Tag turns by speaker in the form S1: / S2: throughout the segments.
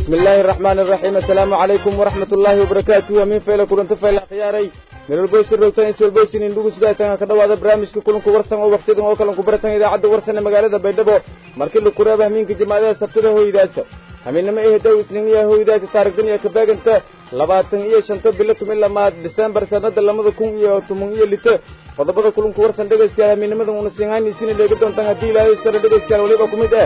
S1: bismi illaahi araxmaani araxiim assalaamu calaykum waraxmat ullaahi wabarakaatuh amiin fayla kulanto fayla khiyaaray meelwalboysi rogtan iswalboysin indhugu sidaatanka ka dhawaada barnaamijka kulanku warsan oo wakhtiyadan oo kalanku baratan idaacadda warsan ee magaalada baydhabo markii la kuraaba hamiinka jimaadaha sabtada hoydaasa hamiinnimo ehedow isniiniya hoydaata taarigdan iyo kabeeganta labaatan iyo shanta bilo tumin lamaad disembar sannada lamada kun iyo toban iyo lito qodobada kulanku warsan dhegaystayaal hamiinnimadan una siinhaynaysiina dheega doontaan haddii ilaahay sare dhegaystayaal weliba ku mid ah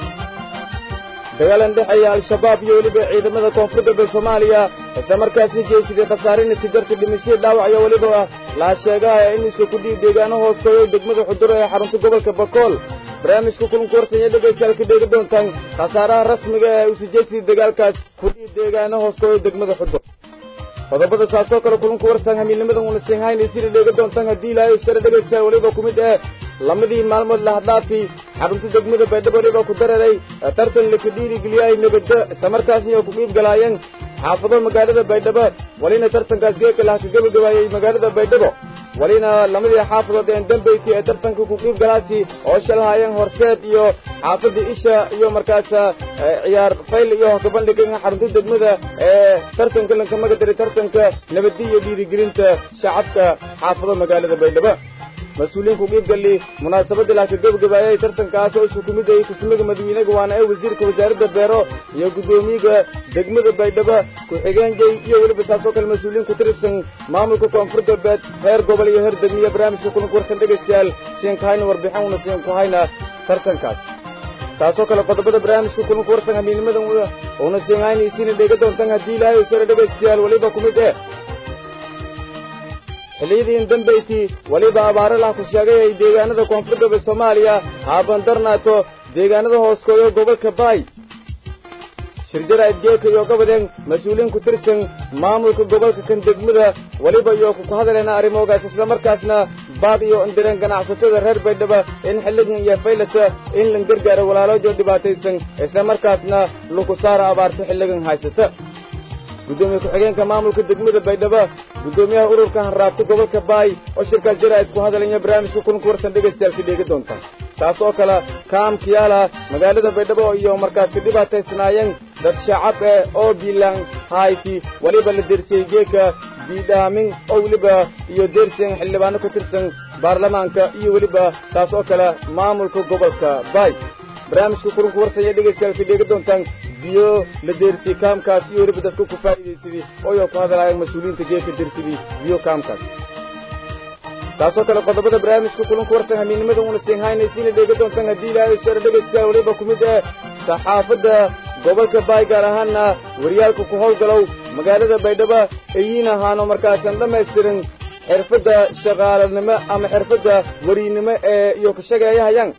S1: dagaalan dhexeeya al-shabaab iyo weliba ciidamada koonfur galbeed soomaaliya isla markaasna jeesiday khasaarin iska jarta dhimashadii dhaawac iyo weliba laa sheegaha inuusa ku dhihi deegaano hooskooyo degmada xuduro ee xarunta gobolka bakool barnaamijka kulanku warsanya dhegaystayaal ka dheegi doontaan khasaaraha rasmiga ee uusa jeesiday dagaalkaas ku dhihi deegaano hooskooyo degmada xudur qodobada saasoo kale kulanku warsan hamiilnimadan una siinhaynaysiina dheega doontaan haddii ilaahay sare dhegaystayaal weliba ku mid ah lamadii maalmood lahadhaafi xarunta degmada baydhabo weliba ku dararay tartan laka dhiirigeliyahay nabaddo islamarkaasna oo ku qiib galaayeen xaafado magaalada baydhabo walina tartankaas geeka laha ka gebagabaayey magaalada baydhabo walina lamadii xaafadood een dambayti ee tartanka ku qiib galaasi oo shalhaayeen horseed iyo xaafadda isha iyo markaas ciyaar fayl iyo kabandhigan xarunta degmada ee tartanka lankamagadaray tartanka nabaddi iyo dhiirigelinta shacabka xaafado magaalada baydhabo mas-uuliyiinku qiibgali munaasabadda laha ka gebagabaayay tartankaas oo isu ku mid ayay kusmiga madawiinaga waana ee wasiirka wasaaradda beero iyo guddoomiyaga degmada baydhabo ku-xigeenjay iyo weliba saasoo kale mas-uuliyiin ku tirsan maamulka koonfur galbeed heer gobol iyo heer degmiya barnaamijka kulanku warsan dhegaystayaal siinka hayna warbixin una siinku hayna tartankaas taasoo kale qodobada barnaamijka kulanku warsan hamiinimadan una siinhaynaysiina dheega doontaan haddii ilaahay sare dhegaystayaal weliba ku mid eh xilliyadiin dambayti weliba abaaro lah ku sheegay ay deegaanada koonfur galbeed soomaaliya haabandarnaato deegaanada hooskooda gobolka baay shirjara adgeeka iyo gobodeen mas-uuliyiin ku tirsan maamulka gobolka kan degmada weliba iyo ku hadaleena arrimoogaas islamarkaasna baad iyo indireen ganacsatada reer baydhabo in xilligan iyo faylata in lan gargaaro walaaloojo dhibaataysan islamarkaasna laku saara abaarta xilligan haysata guddoomiye ku-xigeenka maamulka degmada baydhabo guddoomiyaha ururka hanraabta gobolka baay oo shirkaas jaraa'id ku hadalaya barnaamijka kulanku warsan dhegaystayaal ka dheegi doontaan saas oo kale kaam kiyaala magaalada baydhabo iyo markaas ka dhibaataysnaayeen dad shacab eh oo biilaan hayti weliba la dersiyey geeka biidhaamin oo weliba iyo dersiyan xildhibaano ka tirsan baarlamaanka iyo weliba saas oo kale maamulka gobolka baay barnaamijka kulanku warsanya dhegaystayaal ka dheegi doontaan biyo la deersiyey kaamkaas iyo weliba dadka ku faa'iidaysadii ooyo ku hadalaayeen mas-uuliyiinta geeka dersidii biyo kaamkaas taasoo kale qodobada barnaamijka kulanku warsan hamiinnimada una siinhaynaysiina dheega doontaan haddii ilaahay sare dhegaystayaal weliba ku mid ah saxaafadda gobolka baay gaar ahaanna waryaalka ku howlgalow magaalada baydhabo eyiin ahaano markaasan dhammaystirin xirfadda shaqaalanimo ama xirfadda wariynimo ee iyo ka shageeyahayaan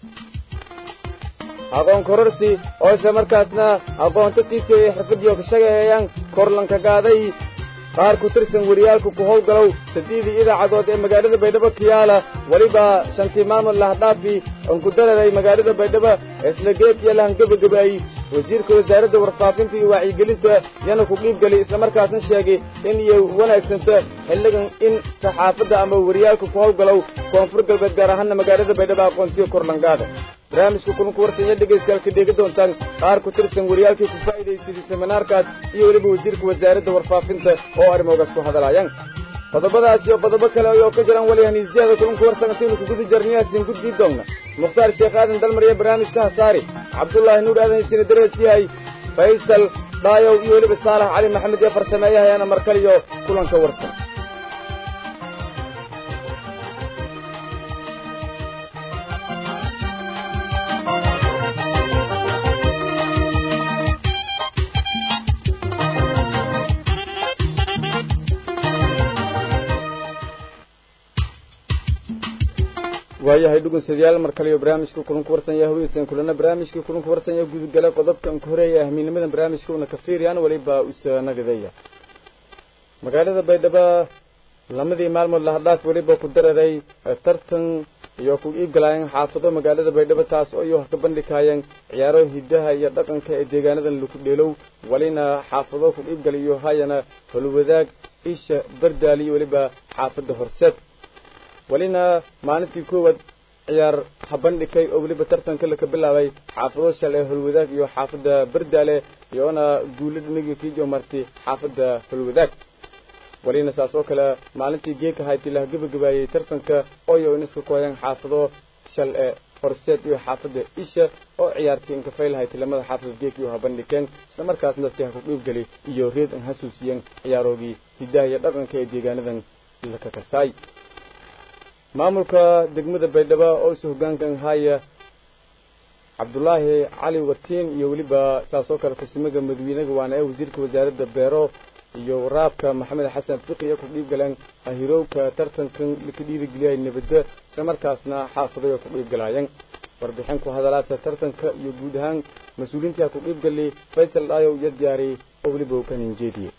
S1: aqoon kororsi oo isla markaasna aqoonta tiitiyo iyo xirfaddiio ka shageeyayaan korlanka gaaday qaar ku tirsan wariyaalka ku howlgalow saddeedii idaacadood ee magaalada baydhabo kiyaala weliba shantii maamul lahdhaafi oon ku dararay magaalada baydhabo isla geekiyo lahan gebagabaayey wasiirka wasaaradda warfaafinta iyo wacyigelinta yana ku qiibgelay islamarkaasna sheegay in iyo wanaagsanta xilligan in saxaafadda ama wariyaalka ku howlgalow koonfur galbeed gaar ahaana magaalada baydhabo aqoonsiyo korlangaada barnaamijka kulanku warsanya dhegaystayaal ka dheegi doontaan qaar ku tirsan wariyaalkii ku faa'iidaysaday seminaarkaas iyo weliba wasiirka wasaaradda warfaafinta oo arrimoogaas ku hadalaayaan qodobadaas iyo qodobo kale ayoo ka jiraan weli haniisyaada kulanku warsan intaynu kuguda jarniyaasin gudbii doonna mukhtaar sheekh aadan dalmariya barnaamijka hasaari cabdullaahi nuur aadan isina darees yahay faysal dhaayow iyo weliba saalax cali maxamed ee farsameeyahayaana markaliyo kulanka warsan waayahay dhugunsadayaal mar kale iyo barnaamijka kulanku warsanya haweysan kulana barnaamijka kulanku warsanya gudugala qodobkan ka horeeya ahmiinimadan barnaamijka una ka fiiriyaan weliba usanagadeeya magaalada baydhabo lamadii maalmood lahadhaaf weliba ku dararay tartan iyo ku iibgalaayeen xaafado magaalada baydhabo taas oo iyo ka bandhigayeen ciyaaro hidaha iyo dhaqanka ee deegaanadan lagu dheelow walina xaafado ku iibgalayo hayana holwadaag isha bardaali iyo weliba xaafada horseed welina maalintii koowaad ciyaar habandhigay oo weliba tartanka laka bilaabay xaafado shale holwadaag iyo xaafadda berdaale iyoona guulo dhinagii kiijo marti xaafadda holwadaag walina saas oo kale maalintii geeka hayti laha gebagabaayey tartanka oyo in iska kooyeen xaafado shal ee horseed iyo xaafadda isha oo ciyaartii inkafaylahay tilamada xaafad geek iyo habandhigeen isla markaasna dadkii ha ku dhiibgeli iyo reed an hasuusiyeen ciyaaroogii hidaha iyo dhaqanka ee deegaanadan laka kasaay maamulka degmada baydhabo oo isu hoggaankan haya cabdulaahi cali watiin iyo weliba saas oo kale kusimaga madawiinaga waana ee wasiirka wasaaradda beero iyo waraabka maxamed xasan fiqi iyo ku dhiibgaleen ahirowka tartankan laka dhiirigeliyay nabadda isla markaasna xaafaday oo ku dhiibgalaayeen warbixin ku hadalaasa tartanka iyo guud ahaan mas-uuliyiintii ku dhiibgali faysal dhaayow iyo diyaariyey oo weliba uu ka ninjeediyey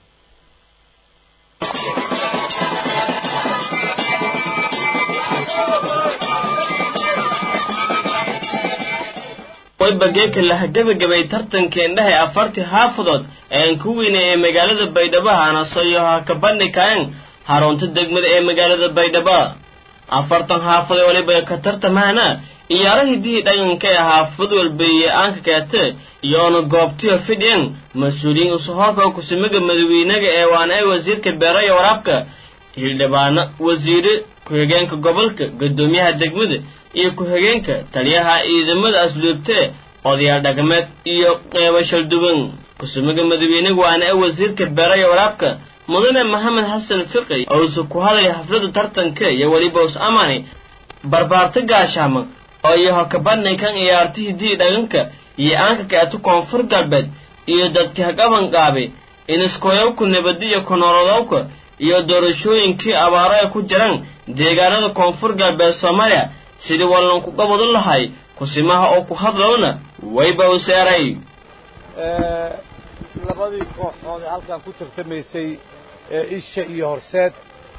S2: waybageeka laha gebagabay tartanka indhaha ee afartii xaafadood eean ku weynay ee magaalada baydhabo hanasoyo ha ka bandhikaen harunta degmada ee magaalada baydhabo afartan xaafadee waliba ka tartamahana iyaaro hidihii dhaqanka ee xaafad walbeeye aanka keete iyoona goobtiyo fidhien mas-uuliyiin usuhoorka kusimaga madawiinaga ee waana ee wasiirka beero iyo waraabka hildhibaano wasiire ku-xigeenka gobolka guddoomiyaha degmada iyo ku-xigeenka taliyaha ciidamada asluubtee odayaal dhaqameed iyo qeybo shalduwan kusumaga madawiinaga waana ee wasiirka beero iyo waraabka mudane maxamed xasan fiqi ousa ku hadlay xafladda tartanka iyo weliba us amani barbaarta gaashaama oo iyo hakabadnaykan ciyaarta hidihii dhaqanka iyo aanka keeto koonfur galbeed iyo dadka hagaban qaabe iniskoyowka nabadiyo kunoolodowka iyo doorashooyinkii abaaro ay ku jiraan deegaanada koonfur galbeed soomaaliya sidii wallan ku qabadan lahay kusimaha oo ku hadlowna wayba u seeray
S3: labadii kooxood ee halkan ku tartamaysay ee isha iyo horseed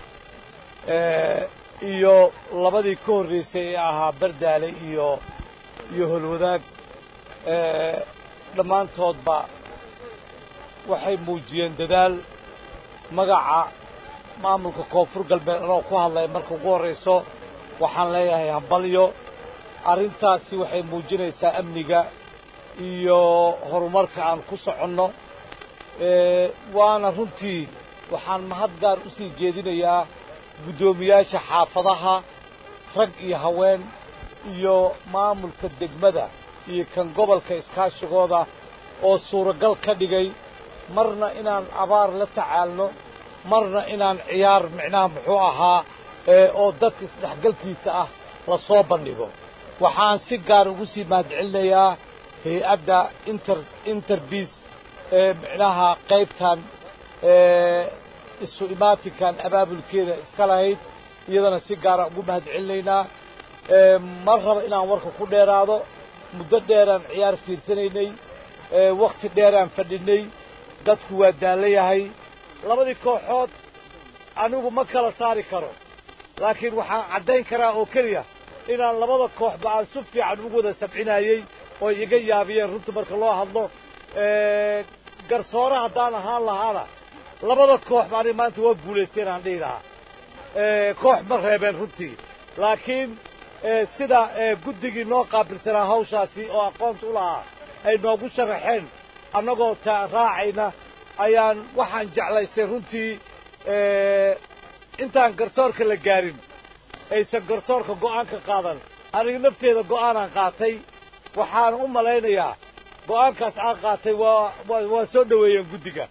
S3: iyo labadii ka horraysay ee ahaa bardaale iyo iyo holwadaag dhammaantoodba waxay muujiyeen dadaal magaca maamulka koonfur galbeed anoo ku hadlaya marka ugu horrayso waxaan leeyahay hambalyo arrintaasi waxay muujinaysaa amniga iyo horumarka aan ku soconno waana runtii waxaan mahad gaar u sii jeedinayaa guddoomiyaasha xaafadaha rag iyo haween iyo maamulka degmada iyo kan gobolka iskaashigooda oo suuragal ka dhigay marna inaan abaar la tacaalno marna inaan ciyaar micnaha muxuu ahaa oo dadka isdhexgalkiisa ah la soo bandhigo waxaan si gaar ugu sii mahadcelinayaa hay-adda inter interbiis ee micnaha qaybtan isu imaatinkan abaabulkeeda iska lahayd iyadana si gaara ugu mahadcelinaynaa ma raba inaan warka ku dheeraado muddo dheeraan ciyaar fiirsanaynay wakhti dheeraan fadhinay dadku waa daallo yahay labadii kooxood anigu ma kala saari karo laakiin waxaan caddayn karaa oo keliya inaan labada kooxba aan si fiican ugu wada sabcinayey oo iga yaabiyeen runta marka loo hadlo garsoore haddaan ahaan lahaana labada kooxba aniga maanta waa guulaysteen aan dhihi lahaa koox ma reebeen runtii laakiin sida guddigii noo qaabilsanaa hawshaasi oo aqoonta u lahaa ay noogu sharaxeen annagoo ta raacayna ayaan waxaan jeclaystay runtii intaan garsoorka la gaarin aysan garsoorka go'aanka qaadan aniga nafteeda go'aanaan qaatay waxaan u malaynayaa go'aankaas aan qaatay waa waa soo dhoweeyeen guddiga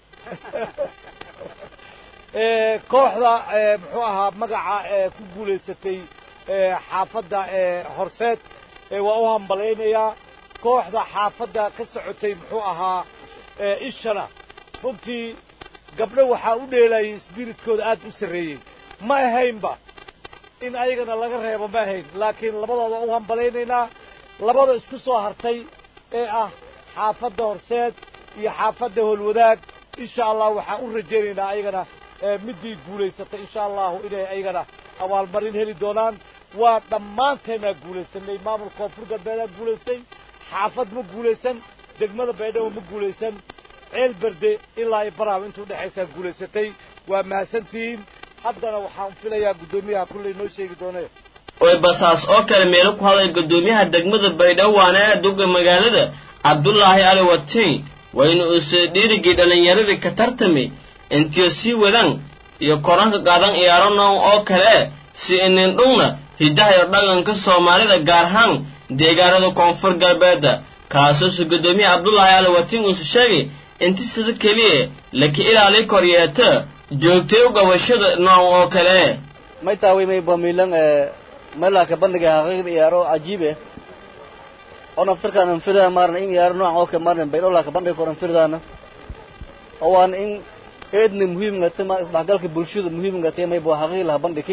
S3: kooxda muxuu ahaa magaca ku guulaysatay xaafadda horseed waa u hambalaynayaa kooxda xaafadda ka socotay muxuu ahaa ishana runtii gabdho waxaa u dheelayay sbiritkooda aad u sarreeyey ma ahaynba in ayagana laga reebo ma ahayn laakiin labadooda u hambalaynaynaa labada isku soo hartay ee ah xaafadda horseed iyo xaafadda holwadaag insha allah waxaan u rajaynaynaa ayagana middii guulaysatay insha allahu inay ayagana abaalmarin heli doonaan waa dhammaanteennaa guulaysanay maamul koonfur galbeedaa guulaystay xaafad ma guulaysan degmada baydhabo ma guulaysan ceel berde ilaa iyo baraab intuu dhexaysaa guulaysatay waa mahadsantihiin haddana waxaan filayaa guddoomiyaha kulley noo sheegi doone
S2: oy basaas oo kale meelo ku hadlay guddoomiyaha degmada baydhabo waana duga magaalada cabdulaahi ali watiin waa in uuse dhiirigii dhallinyaradii ka tartami intiyo sii wadaan iyo koranka qaadan iyaaro noon oo kale si inindhugna hiddaha iyo dhaqanka soomaalida gaar ahaan deegaanada koonfur galbeedda kaasuuse guddoomiyaha cabdulaahi ali watiin uuse sheegay inti sida keliya laka ilaali koryeeta joogtay u gabashada noon oo kale
S4: may taaway may bamilan meelaka bandhiga haqiiqda iyaaro cajiib eh oo naftarkaan anfirdaa maarna in iyaaro noocan oo kale maarna baydholaka bandhiga kor anfirdaana oo waan in eedna muhiimngate ma isdhexgalka bulshada muhiimngate may bo haqiiq laha bandhiki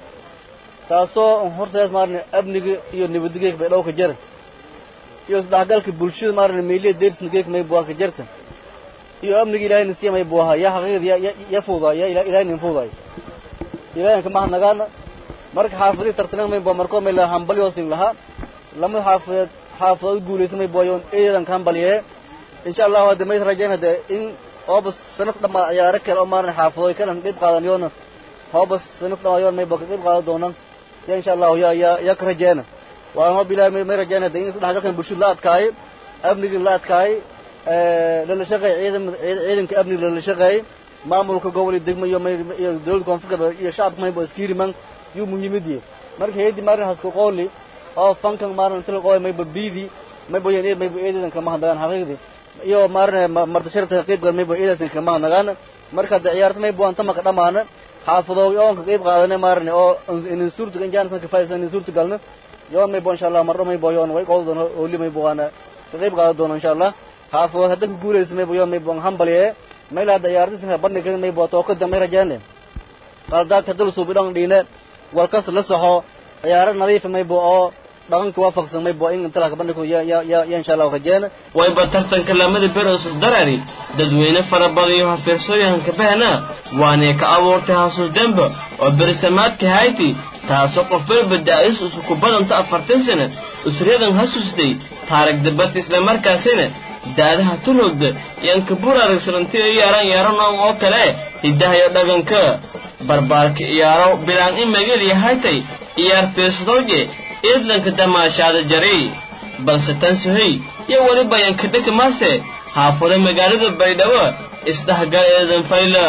S4: taasoo horseed maarna amniga iyo nabadgeeg baydhow ka jara iyo isdhexgalka bulshada maarna meeliya deersnageeg may bo ka jarta iyo amniga ilahayna siya may bo ahaa yaa haqiiqda ya ya fuudaay ya ilahayna fuudaay ilaahay ka mahnagaana marka xaafadii tartanan may bo markoo may la hambalyoosin lahaa lamada xaafadeed xaafadood guulaysan may booyoon eedan ka hambaliyee insha allahu hadda may rajayn hadde in hoobas sanad dhammaa ciyaaro kale oo maaran xaafadooy kalan qayb qaadanayoona hoobas sanad dhamaayoon may bo ka qayb qaadan doonaan ya insha allahu ya ya ya ka rajeena waa hoob ilahay may may rajayn hadde in isdhexgalkan bulshada la adkaayo amnigin la adkaayo lala shaqeey ciidan ciidanka amniga lala shaqeey maamulka gobol iyo degmo iyo iyo dowladda koonfur galbeed iyo shacabka maybo iskiiriman yuu muhiimadiye marka heedi maarin hasku qooli oo fankan maarin tila qoy maybo biidi maybo yan eed maybo eedeedan kama handagaan xaqiiqdi iyo maarin marta sharafta qayb gal maybo eedeedan kama handagaan marka hadda ciyaarta maybo anta maka dhamaana xaafadoogi oonka qayb qaadane maarin oo inin suurta injaan ka faa'iidaysan inin suurta galna yoon maybo insha allah marro maybo yoon way qodo doona ooli maybo waana ka qayb qaadan doona insha allah xaafadood hadda ku guulaysa maybo yoon maybo hambaliye mayla hadda ciyaarta bandhiga maybo tookada may rajaane qaldaadka dal suubidhon dhiine walkas la saxo ciyaaro nadiifa maybo oo dhaqanka waafaqsan maybo in inta laka bandhigo ya ya ya ya insha allah rajeena
S2: wayba tartanka lamada berosos darari dadweyne fara badan iyo hafiirsooyahanka bahna waanay ka abuurtay hasuus demba oo berisamaadka hayti taasoo qof balba da-is isku badanta afartan sana usriyadan hasusday taarag dabad islamarkaasina daadaha tulhogda yaan kabuur aragsananti iyaaran yaaranoon oo kale hiddaha iyo dhaqanka barbaarka iyaaro bilaan in magel yahaytay iyaar fiirsadooje eedlanka damaashaada jari balse tan sohay iyo weliba yankadheka maase haafado magaalada baydhabo isdhexgal eedan fayla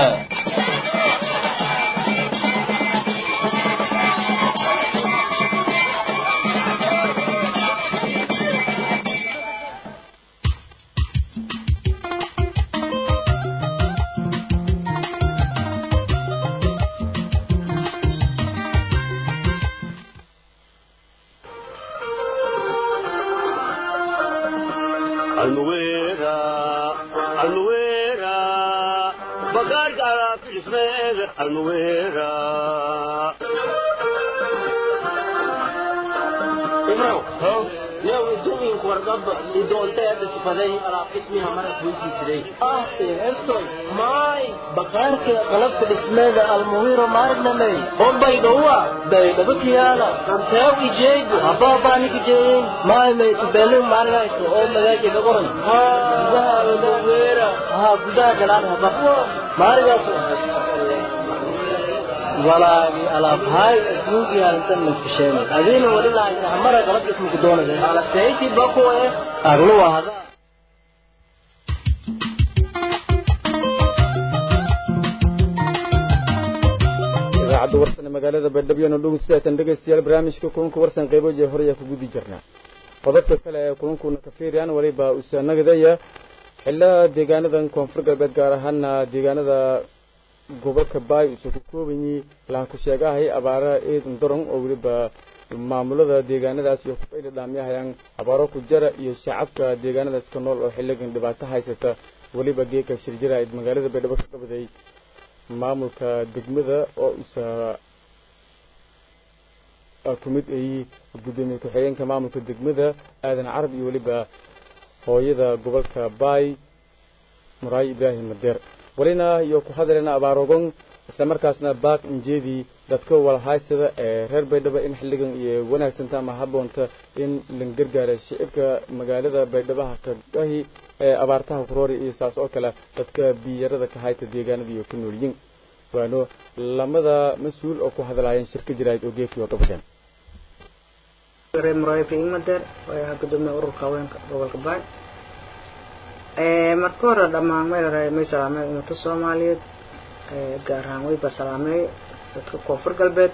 S5: bakaarka qalabka dhismeeda almuwiro maarnamey bombay dhowa daydhabakiyaala anteew ijeegu habaabaanikijeeyin maymay tubelin maarinayso oo magaaji dhagoran gudaha almuwira ha gudaha galaan haba maarigaas walaagi alaabhaay asmuugi halintan maskasheen adiina wali lahayn hamara qalab dhismuku doonaysa alaseyti bakuwe agluwa hada
S1: idaacadda warsan ee magaalada baydhabyona dhugun sidaatan dhegaystayaal barnaamijka kulanka warsan qayboje horaya ku gudi jirnaa qodobka kale ee kulankuna ka fiiriyaan waliba usanagdaya xillaa deegaanadan koonfur galbeed gaar ahaana deegaanada gobolka baay uuse ku koobanyi laha ku sheegahay abaara eedan daron oo weliba maamulada deegaanadaas iyo kufayla dhaamiyahayaan abaaro ku jara iyo shacabka deegaanadaas ka nool oo xilligan dhibaato haysata weliba geeka shirjira magaalada baydhabo ka qabaday maamulka degmada oo isa ku mid ay guddoomiye ku-xigeenka maamulka degmada aadan carab iyo weliba hooyada gobolka baay muraayi ibraahim madeer walina iyo ku hadalena abaarogon isla markaasna baaq injeedii dadka walhaysada ee reer baydhabo in xilligan iyo wanaagsanta ama haboonta in la gargaara shicibka magaalada baydhabaha kagahi ee abaartaha kuroori iyo saas oo kale dadka biyarada ka hayta deegaanada iyo ku noolyiin waano lamada mas-uul oo ku hadlaayeen shirka jiraayid oo geefkii oo qabadeen
S6: reer muraayo imadeer waa gudoomiye ururka haweenka gobolka baay marka hore dhammaan maylaray may salaamay ummada soomaaliyeed gaar ahaan wayba salaameey dadka koonfur galbeed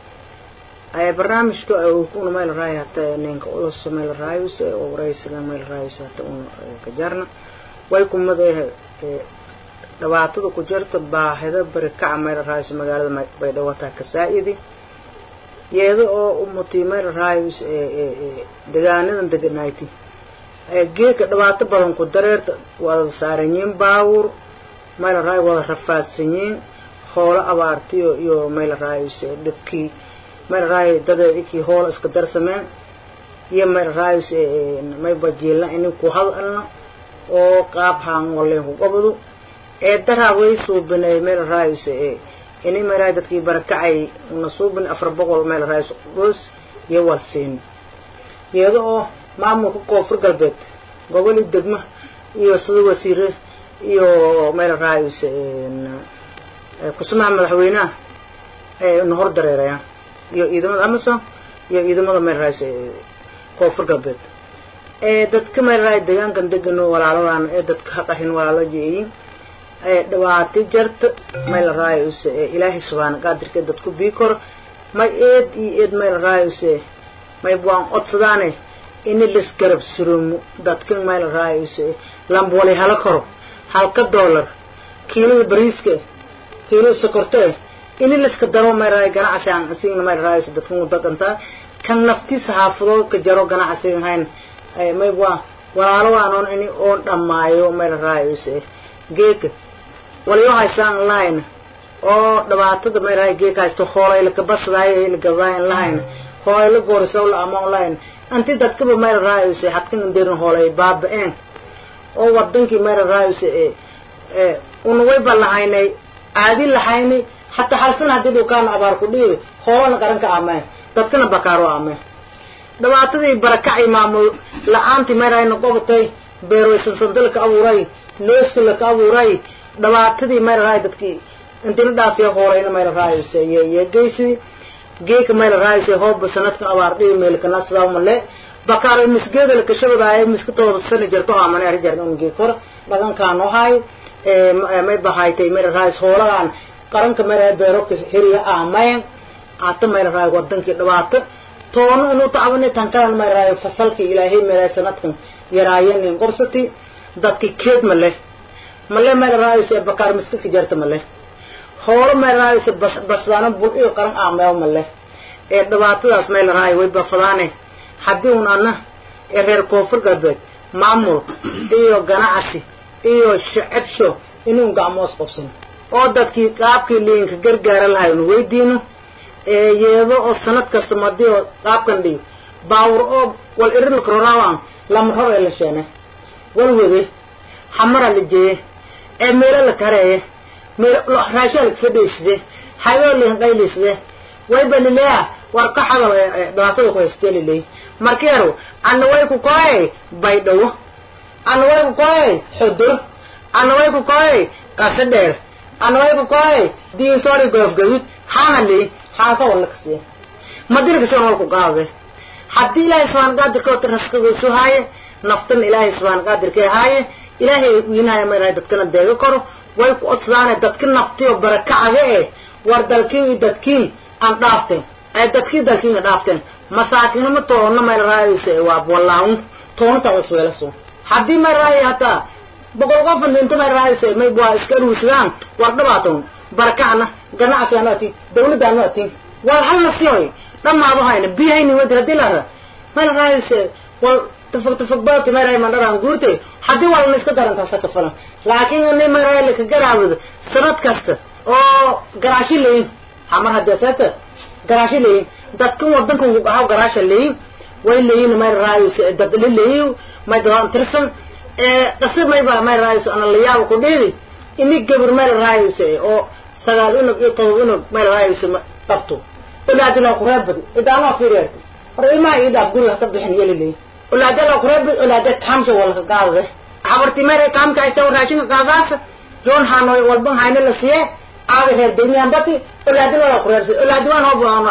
S6: barnaamijka una maylaray hata ninka ulaso maylarayus oo waraysiga maylarayus hata una kajarna way kumada dhibaatada ku jirta baahida barikaca maylarayus magaalada baydhabo taa kasaa'idi iyada oo umutii maylarayus degaanadan deganayti geedka dhibaato badan ku dareerta wada saaran yihiin baawur maylaraayo wada rafaadsan yihiin hoolo abaartiyo iyo maylarayus dhibkii maylaraayo dadeed ikii hoola iska darsameen iyo maylarayus maybajiilna inin ku hadalna oo qaab haan waleen ku gobdu ee daraa way suubinay maylarayus ini maylaray dadkii barakacay una suubin afar boqol maylarayus dhus iyo walsiin iyada oo maamulka koonfur galbeed goboli degmo iyo sida wasiire iyo maylarayus kusumaha madaxweynaha na hor dareerayaan iyo ciidamada amazon iyo ciidamada maylarayus koonfur galbeed dadka maylaray deegaankan degano walaaladan ee dadka haqahin walaalo jeeyin dhibaati jarta maylarayus ilaahay subhaana qaadirka dadku bii kor may eed iyo eed maylarayus may waan codsadaane ini lisgarab surumo dadkan maylarayus lambwali hala koro halka dollar kiilada bariiska kiilada sokorte ini liska daro maylaray ganacsi aan asigna maylarayus dadkan udaqantaa kan naftiisa xaafadood ka jaro ganacsiga hayn may waa walaalo waanoon ini oon dhammaayo maylarayus geeka waliyo haysaan lahayn oo dhibaatada maylaray geeka haysto hoolay lakabasadaay lagadayn lahayn hoolay la goorisaw la amoon lahayn anti dadkaba maylarayus hadkan indeerin hoolay baaba-een oo wadankii maylarayus una wayba lahaynay aadi lahaynay hataa halsan haddii dhukaana abaar ku dhiidi hoolana qaranka ameen dadkana bakaaro ameen dhibaatadii barakacay maamul la-aantii mayrayna qobatay beerwaysansanta laka abuuray looska laka abuuray dhibaatadii maylaray dadkii intina dhaafiya hoolayna maylarayus iyo geysidii geeka maylarayus hooba sanadka abaar dhihi meelkana sidaa male bakaaro misgeeda laka shabadaayo miska tooda sani jarto amane arijarna un geek hor dhagankaan ohay may bahaytay maylarayus hooladan qaranka maylaray beeroka heriya amayn hata maylaray wadankii dhibaato toona inuu tacbani tankalan mayrayo fasalkii ilaahay mayrayo sanadkan yaraayanin qorsati dadki keed male male mayrayose bakaar miskidka jarta male hoolo mayrayose bas basdaano bul iyo qaran aameew male ee dhibaatadaas maylarayo way bafadaane haddii un ana ee reer koonfur galbeed maamul iyo ganacsi iyo shacabsho inuu gacmoos qabsan oo dadkii qaabkii liinka gargaara lahay unu weydiino yeedo oo sanad kasta madi oo qaabkan dhiyo baawur oo wal irilka rorawan lama ror ee la sheene wal wede xamara la jeeye ee meelo la kareeye meelo raashaa la fadhiiside hayoo liin qayliside wayba lileya war ka xadal dhibaatada ku haystee lileey markeeru ana way ku koye baydhawo ana way ku koye xudur ana way ku koye qase dheer ana way ku koye diisoori goofgaduud xaana leey xaasa walla kasiya madina kasiyan walku qaade haddii ilaahay subxaan qaadirka ota raskagiisu haaye naftan ilaahay subxaan qaadirka haaye ilaahay wiinahaya mayrahay dadkana deega koro way ku odsadaane dadka naftiyo barakacaga eh war dalkiin iyo dadkiin aan dhaafteen ee dadkii dalkiin a dhaafteen masaakiinama toona mayrahayse waa wallaahun toona taada isweelaso haddii mayrahay hataa boqol qofan dinta mayrahayse may waa iska aruursadaan war dhabaatan barakacna ganacsigaanu atiin dawladdaanu atiin war hal nafsiyoy dhamaado hayna biyahayni wadi hadii lara mayla raayse wal tafag tafag baadka mayrahay mandharaan guurte haddii walna iska darantaasa ka falan laakiin ani mayrahay laka garaawada sanad kasta oo garaashi leyin hamar haddii seeta garaashi leyin dadkan wadankan ahaw garaasha leyin way leyin mayra raayse dad la leyin may dadaan tirsan qasib mayba mayra raayse ana layaaba ku dhiidi ini gabar mayra raayse oo sagaal unug iyo todoba unug mayra raayse qabto olaadila kureebadi idaanaa fiiryeerta hor ilmaha ii dhaaf guriga ka bixin yeliley olaadala kureebad olaade kaamsha walka qaadade habarti mere kaamka haysta raashinka qaadaasa joon hanoy walban hayna la siye aada reer benyambati olaadin wala kureebsay olaadi waan hoob aan arne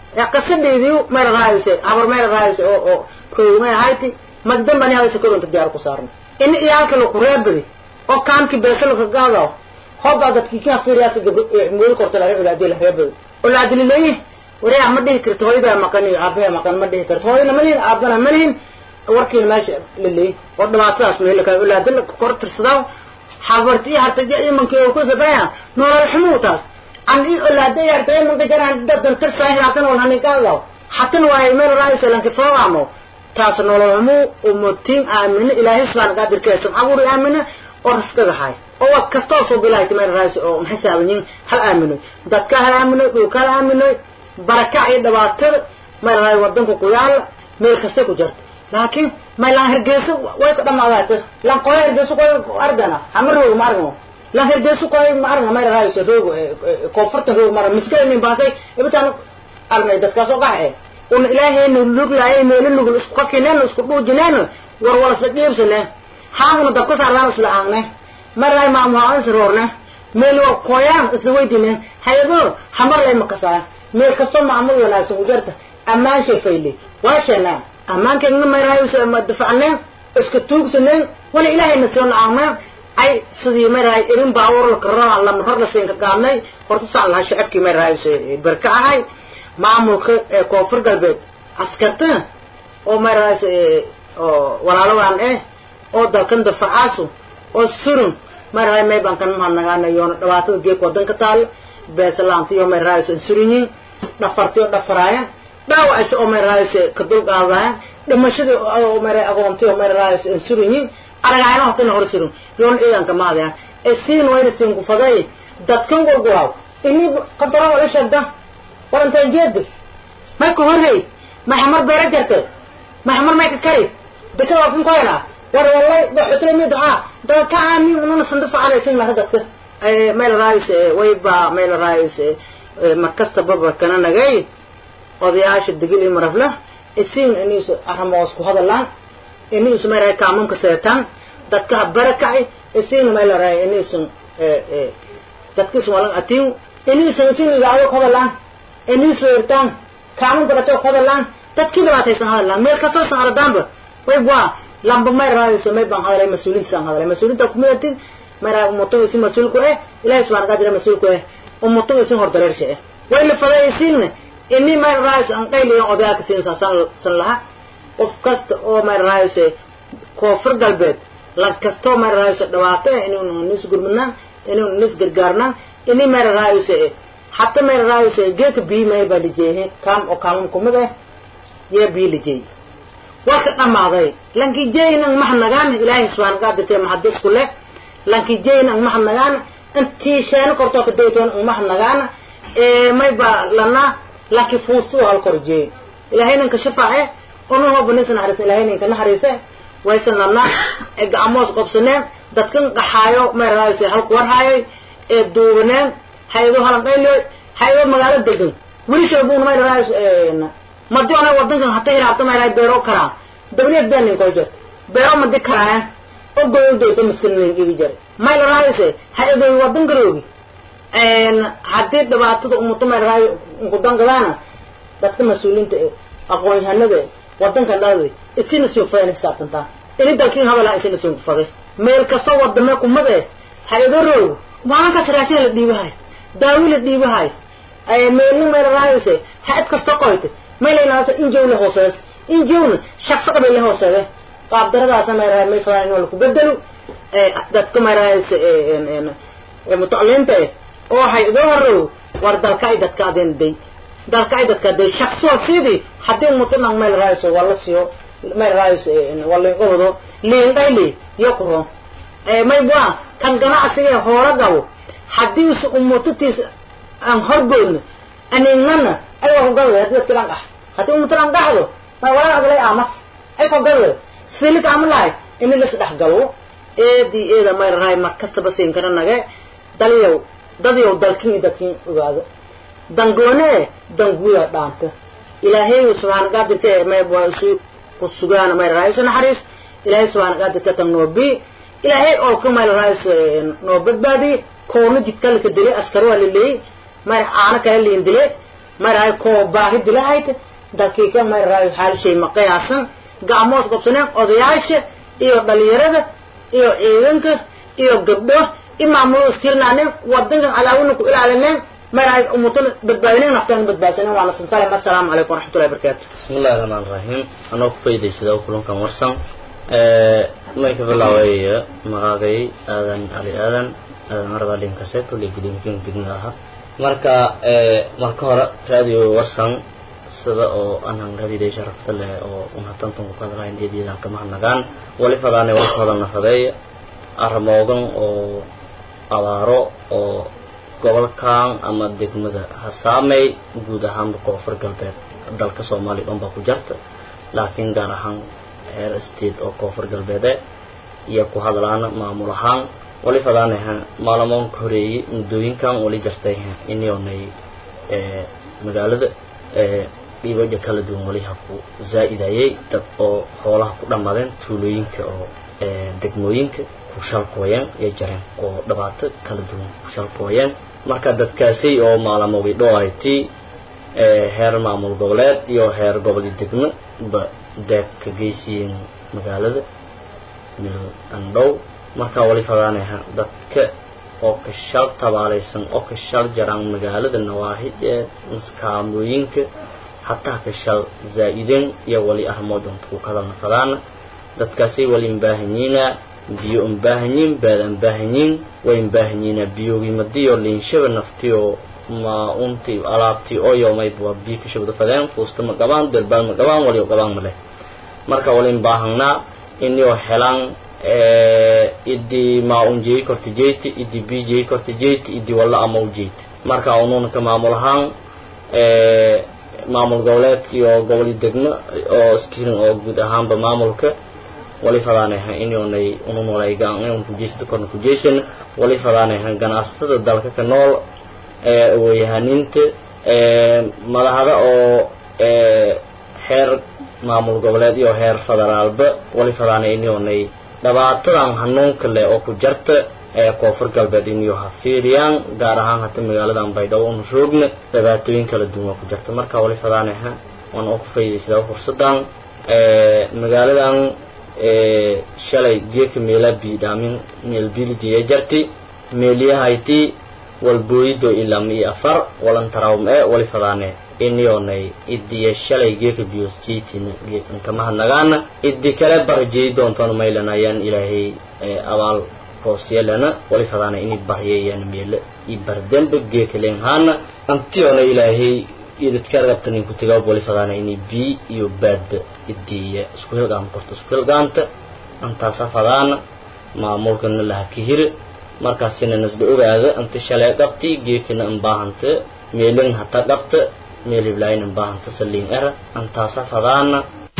S6: qasadheediu mayla raayse habar mayla raayse oo oo koogmay ahayti magdambani hawse koronta diyaar ku saarno in iyaalka laku reebadi oo kaamki beesalka gaado hobaa dadkii ka fiiriyaas moodi korta laga olaadiya la reebadi olaadilileeyi wareex ma dhihi karto hooyadaa maqan iyo aabaha maqan ma dhihi karto hooyana ma lihin aabana ma lihin warkiina meesha laleeyi oo dhibaatadaas meelaka olaadila kor tirsadaa habarti iyo hartaja imanki oo ku sabaya nolol xumuu taas an i olaada yarta imanka jaraan dadan tirsaa hatan wal hani gaado hatan waaye meel raaysa lanki foogamo taas nolol xumuu umatiin aamina ilaahay subxaana qaadirkeesan abuuri aamina oo raskaga hay oo wa kastoo soo bilaayta meel raaysa oo maxisaabanyin hal aaminoy dadka hal aaminoy dhulka hal aaminoy barakac iyo dhibaatada meel raay wadanka ku yaala meel kasta ku jirta laakiin may lan hergeyso way ka dhamaadaata lan qoya hergeyso koy argana hama roogo ma argano lan hergeyso koy ma argana may raayso roogo koonfurtan roogo mara miskale nin baasay ibitaan argnay dadkaas oo gax eh un ilaahayna luglaayay meelo nugul isku kakineen isku dhuujineen war wala isla dhiibsane haamuna dabka saarlaan isla aangne maray maamuhaan is roorne meel waa koyaan isla weydine hayado hamar lay makasaa meel kastoo maamul wanaagsan ku jirta ammaan sheefayle waa sheenaa ammaankeegna mayrahay ma dafacneen iska tuugsaneen wala ilaahayna soo nacaameen ay sidii mayrahay irin baawur la karrama lama hor la siin ka qaadnay horta saan lahaa shacabkii mayrahay barka ahay maamulka ee koonfur galbeed askarta oo mayrahay oo walaaladan eh oo dalkan dafacaasu oo surun mayrahay mayban kan mahadnagaana yoona dhibaatada geek wadanka taalo beesalaanti oo mayrahay surinyiin dhafarti oo dhafaraaya dhaawacaysa oo mayrahay ka dulqaadaya dhimashadii oo mayrahay aqoonti oo mayrahay surinyiin aragaayna hortana hor surun yoona ciidanka maadaya ee siin wayna siin ku faday dadkan gurguraw ini qadaro wala sheegda warantay jeedi may ka horrey may xamar beera jarte may xamar may ka kari deka waa kan koyna war wallahi baxutro mid ha dad ka aamin ununa sandufa calaysin laha dadka meel raayis way ba meel raayis markasta baba kana nagay odayaasha digil iyo marafla isiin iniisu arrimoos ku hadalaan iniisu meel raay kaamunka seetaan dadka barakacay isiin meel raay iniisu dadkiisu walan atiin iniisu isiin idaacado ku hadalaan iniisu weertaan kaamun barato ku hadalaan dadkii dhibaataysan hadalaan meel kastoo san ardaanba way waa lamba may raayso may baan hadalay mas-uuliinta saan hadalay mas-uuliinta kumidatin may raay umutung isin mas-uulku eh ilahi subxana qaadira mas-uulku eh umutung isin hor dareersha eh way la faday isiinna ini may raayso an qayliyan odayaalka siin saasan san laha qof kasta oo may raayso koonfur galbeed lag kastoo may raayso dhibaato eh inuun nis gurmadnaan inuun nis gargaarnaan ini may raayso eh حتى ما الرئيس جيك بي ما يبقى لجيه كام أو كام كمده يبي لجيه وقت أما ذي لكن جينا محن نجان إلهي سبحانه قادر كي محدث كله لكن جينا محن نجان أنت شان كرتوك ديتون محن نجان إيه ما يبقى لنا لكن فوستو هالكرجي إلهي نكشفه إيه أنه هو بنيس نحرس إلهي نكنحرسه ويسن لنا إقاموس قبسنين dadkan qaxaayo ma raayso halku war haayay ee duubaneen hayado halanqaylo hayado magaalo degan weli sheebuun ma raayso ee madi ona wadankan hata hiraabta ma raay beero kara dabneed beenin ko jirta beero madi karaan oo gooyo doonto miskiin ibi jar ma raayso hayado wadan garoogi een hadii dhibaatada ummato ma raay ugu dangadaana dadka mas'uuliinta aqoon-yahanada wadankan dhaaday isina soo fayna xisaabtantaa ini dalkiin habala isina soo faday meel kastoo wadame kumade hay-ado roog maalinkaas raashin la dhiibahay daawi la dhiibahay meelna meel raayose hay-ad kasta qoyte meelaynaata injow la hoosees injowna shaqso qabay la hooseede qaabdaradaasa meerahay may fadaan in laku bedelo dadka meerahayse mutacliinta eh oo hay-ado horrow war dalka ay dadka adeen day dalka ay dadka day shaqsoo sidii haddii umutanang meel raayso waa la siiyo meel raayso waa liinqabado liinqayli iyo quro may bua kan ganacsiga hoora gabo haddii su umutatiis aan horgoodno anignana ay waa kugado hadii dadka dhan qax haddii umuta dhan qaxdo may walaa adlay amas ay kugado silik amalahay ini lis dhex galo eedii eeda may rahay mar kastaba siin kara nage dalyow dadyow dalkin iyo dadkin ogaado dangoone danguya dhaanta ilaahay subxaana qaadirka may bua isu ku sugaana may rahay isu naxariis ilaahay subxaana qaadirka tan noobi ilaahay oo ka mayl raayis noo badbaadi koona jidka laka dilay askar waa laleeyey may aana kala liin dilay marahay koo baahi dilahayta dakiika marahay xaal shay ma qiyaasan gacmoos qabsaneen odayaasha iyo dhalinyarada iyo ciidanka iyo gabdho i maamulo iskirnaanen wadankan cadaawina ku ilaalineen marahay umutana badbaadineen naftaan badbaadsaneen waana sansalem assalaamu calaykum waraxmatullahi barakaatu
S7: بسم الله الرحمن الرحيم أنا كفيدي سيدا وكلهم ورسان ما يكفي ويا مغاقي آذان علي آذان آذان أربع لين كسيت ولي قديم كين تقناها marka marka hore radio warsan sida oo aanan raadiday sharafta leh oo una tantan ku hadlayn eedyada kama hanagaan wali fadaane wali fadana fadeey armoogan oo abaaro oo gobolkan ama degmada hasaamey guud ahaan koonfur galbeed dalka soomaaliya dhan baa ku jarta laakiin gaar ahaan heer state oo koonfur galbeede iyo ku hadlaana maamul ahaan wali fadaanaha maalamoonka horeeyey muddooyinkan wali jartay inyoonay magaalada dhiibaja kala duwan wali ha ku zaa'idayay dad oo xoolaha ku dhammaadeen tuulooyinka oo degmooyinka ku shalkooyeen iyo jareen oo dhibaato kala duwan ku shalkooyeen marka dadkaasi oo maalamogi dhoayti heer maamul goboleed iyo heer gobol degmo ba deeb ka geysiyeen magaalada mil andhow markaa wali fadaanaha dadka oo ka shal tabaalaysan oo ka shal jaraan magaalada nawaahid ee maskaamooyinka hataa ka shal zaa'ideen iyo wali arrimood unta ku kadalna fadaana dadkaasay wali imbaahanyiina biyo imbaahanyiin baad imbaahanyiin way imbaahanyiina biyogii madiyo liinshaba naftiyo ma unti alaabtii oo yoomayd waa biyo ka shabda fadeen fuusta ma qabaan delbaal ma qabaan wali qabaan ma leh marka wali imbaahanaa inayoo helaan idii maa un jeey korta jeyti idii bii jeey korta jeyti idii walla ama u jeyti marka unuuna ka maamul ahaan maamul goboleedka iyo goboli degmo oo iskirin oo guud ahaanba maamulka wali fadaanaha inyoonay unun walaygaan kujeysta korna kujeysan wali fadaanaha ganacsatada dalka ka nool aweyahaniinta madahada oo heer maamul goboleed iyo heer federaalba wali fadaanay inyoonay dhibaatadan hanuunka leh oo ku jarta ee koonfur galbeed inuu ha fiiriyaan gaar ahaan hata magaaladan baydhabo una roogna dhibaatooyin kala duwan oo ku jarta marka wali fadaanaha waan oo ku faa'iidaysadaa fursadan magaaladan shalay jeeka meela biidhaamin meel bilijiya jarti meeliyahayti walbooyido ilaa mi afar walan tarawm ee wali fadaane inyoonay idiya shalay geeka biyos jeytina geekankamaha nagaana idi kale barjey doontoona maylanayaan ilaahay abaal hoosyeelana wali fadaana ini baryayaan meele i bardembe geeka leenhaana antiyoona ilaahay idadka rabtanin ku tagaa wali fadaana ini bii iyo baadba idiya isku hilgaam korto isku hilgaamta antaasa fadaana maamulkana laha kahire markaasina nasba ogaada anta shalay qabti geekana anbaahanta meelin hata qabta meel hiblaayin anbaahanta saliin era antaasa fadaana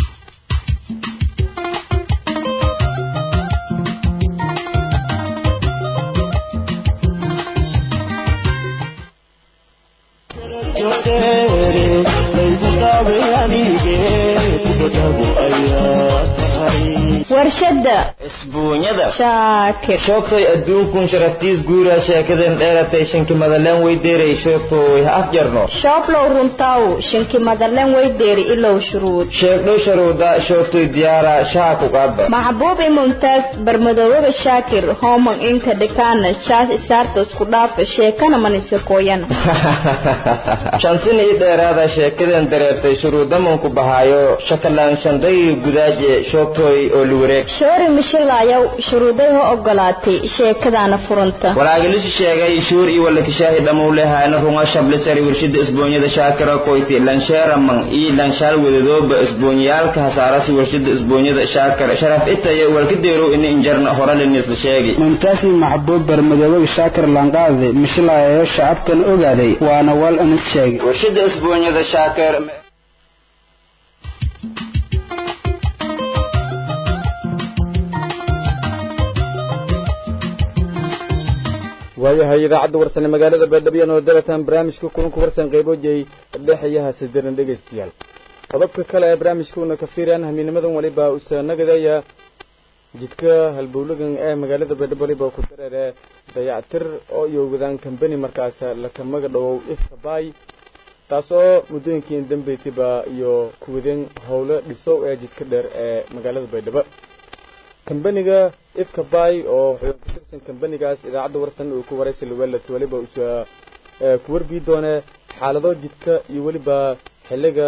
S8: warshada
S2: isbuunyada
S8: shaakir
S2: shoogtay adduunkun sharaftiis guura sheekadan dheeratay shanki madaleen weydeeray shoogtooy ha afjarno
S8: shooblow runtaw shanki madalen weydeeri ilow shuruud
S2: sheegdho sharuuda shoogtoy diyaara shaha ku qaadba
S8: maxbuub i mumtaaz barmadoobaga shaakir homan inka dhikaana shaas isaarta isku dhaafa sheekana manisa kooyana
S2: shansin ii dheeraada sheekadan dareertay shuruudamanku bahaayo shakalaan shandhay gudaaje shoogtooy oo luwareeg
S8: shoori mishilayaw shuruuday ho ogolaatay sheekadaana furanta
S2: walaagalishi sheegay shuur iyo walakishaahi dhamuu lehaana runga shablisari warshida isboonyada shaakira koyti lansheeraman iyo lanshaal wadadooba isboonyayaalka hasaarasi warshida isboonyada shaakira sharaf itaya walkadeerow ini injarna horalinisla sheegi
S9: mumtaasi maxbuub barmadoobaga shaakir lanqaade mishilayayo shacabkan ogaaday waana wal anis sheegay
S2: warshida isboonyada shaakir
S1: waayahay idaacadda warsane magaalada baadhabyaan oo dalataan barnaamijka kulanku warsan qaybojay dhexeeyaha sidiran dhegaystayaal qodobka kale ee barnaamijkuuna ka fiiraan hamiinimadan waliba usaanagadaya jidka halbowlagan ee magaalada baydhabo waliba ku dareere dayactir oo iyo wadaan kambani markaas lakamaga dhowow ifka baay taasoo muddooyinkii dambeytiba iyo kuwadeen howlo dhisow ee jidka dheer ee magaalada baydhabo kambaniga ifka bay oo wuxuu ku tirsan kambanigaas idaacadda warsan uu ku waraysi luwelat weliba usa ku warbii doone xaalado jidka iyo weliba xilliga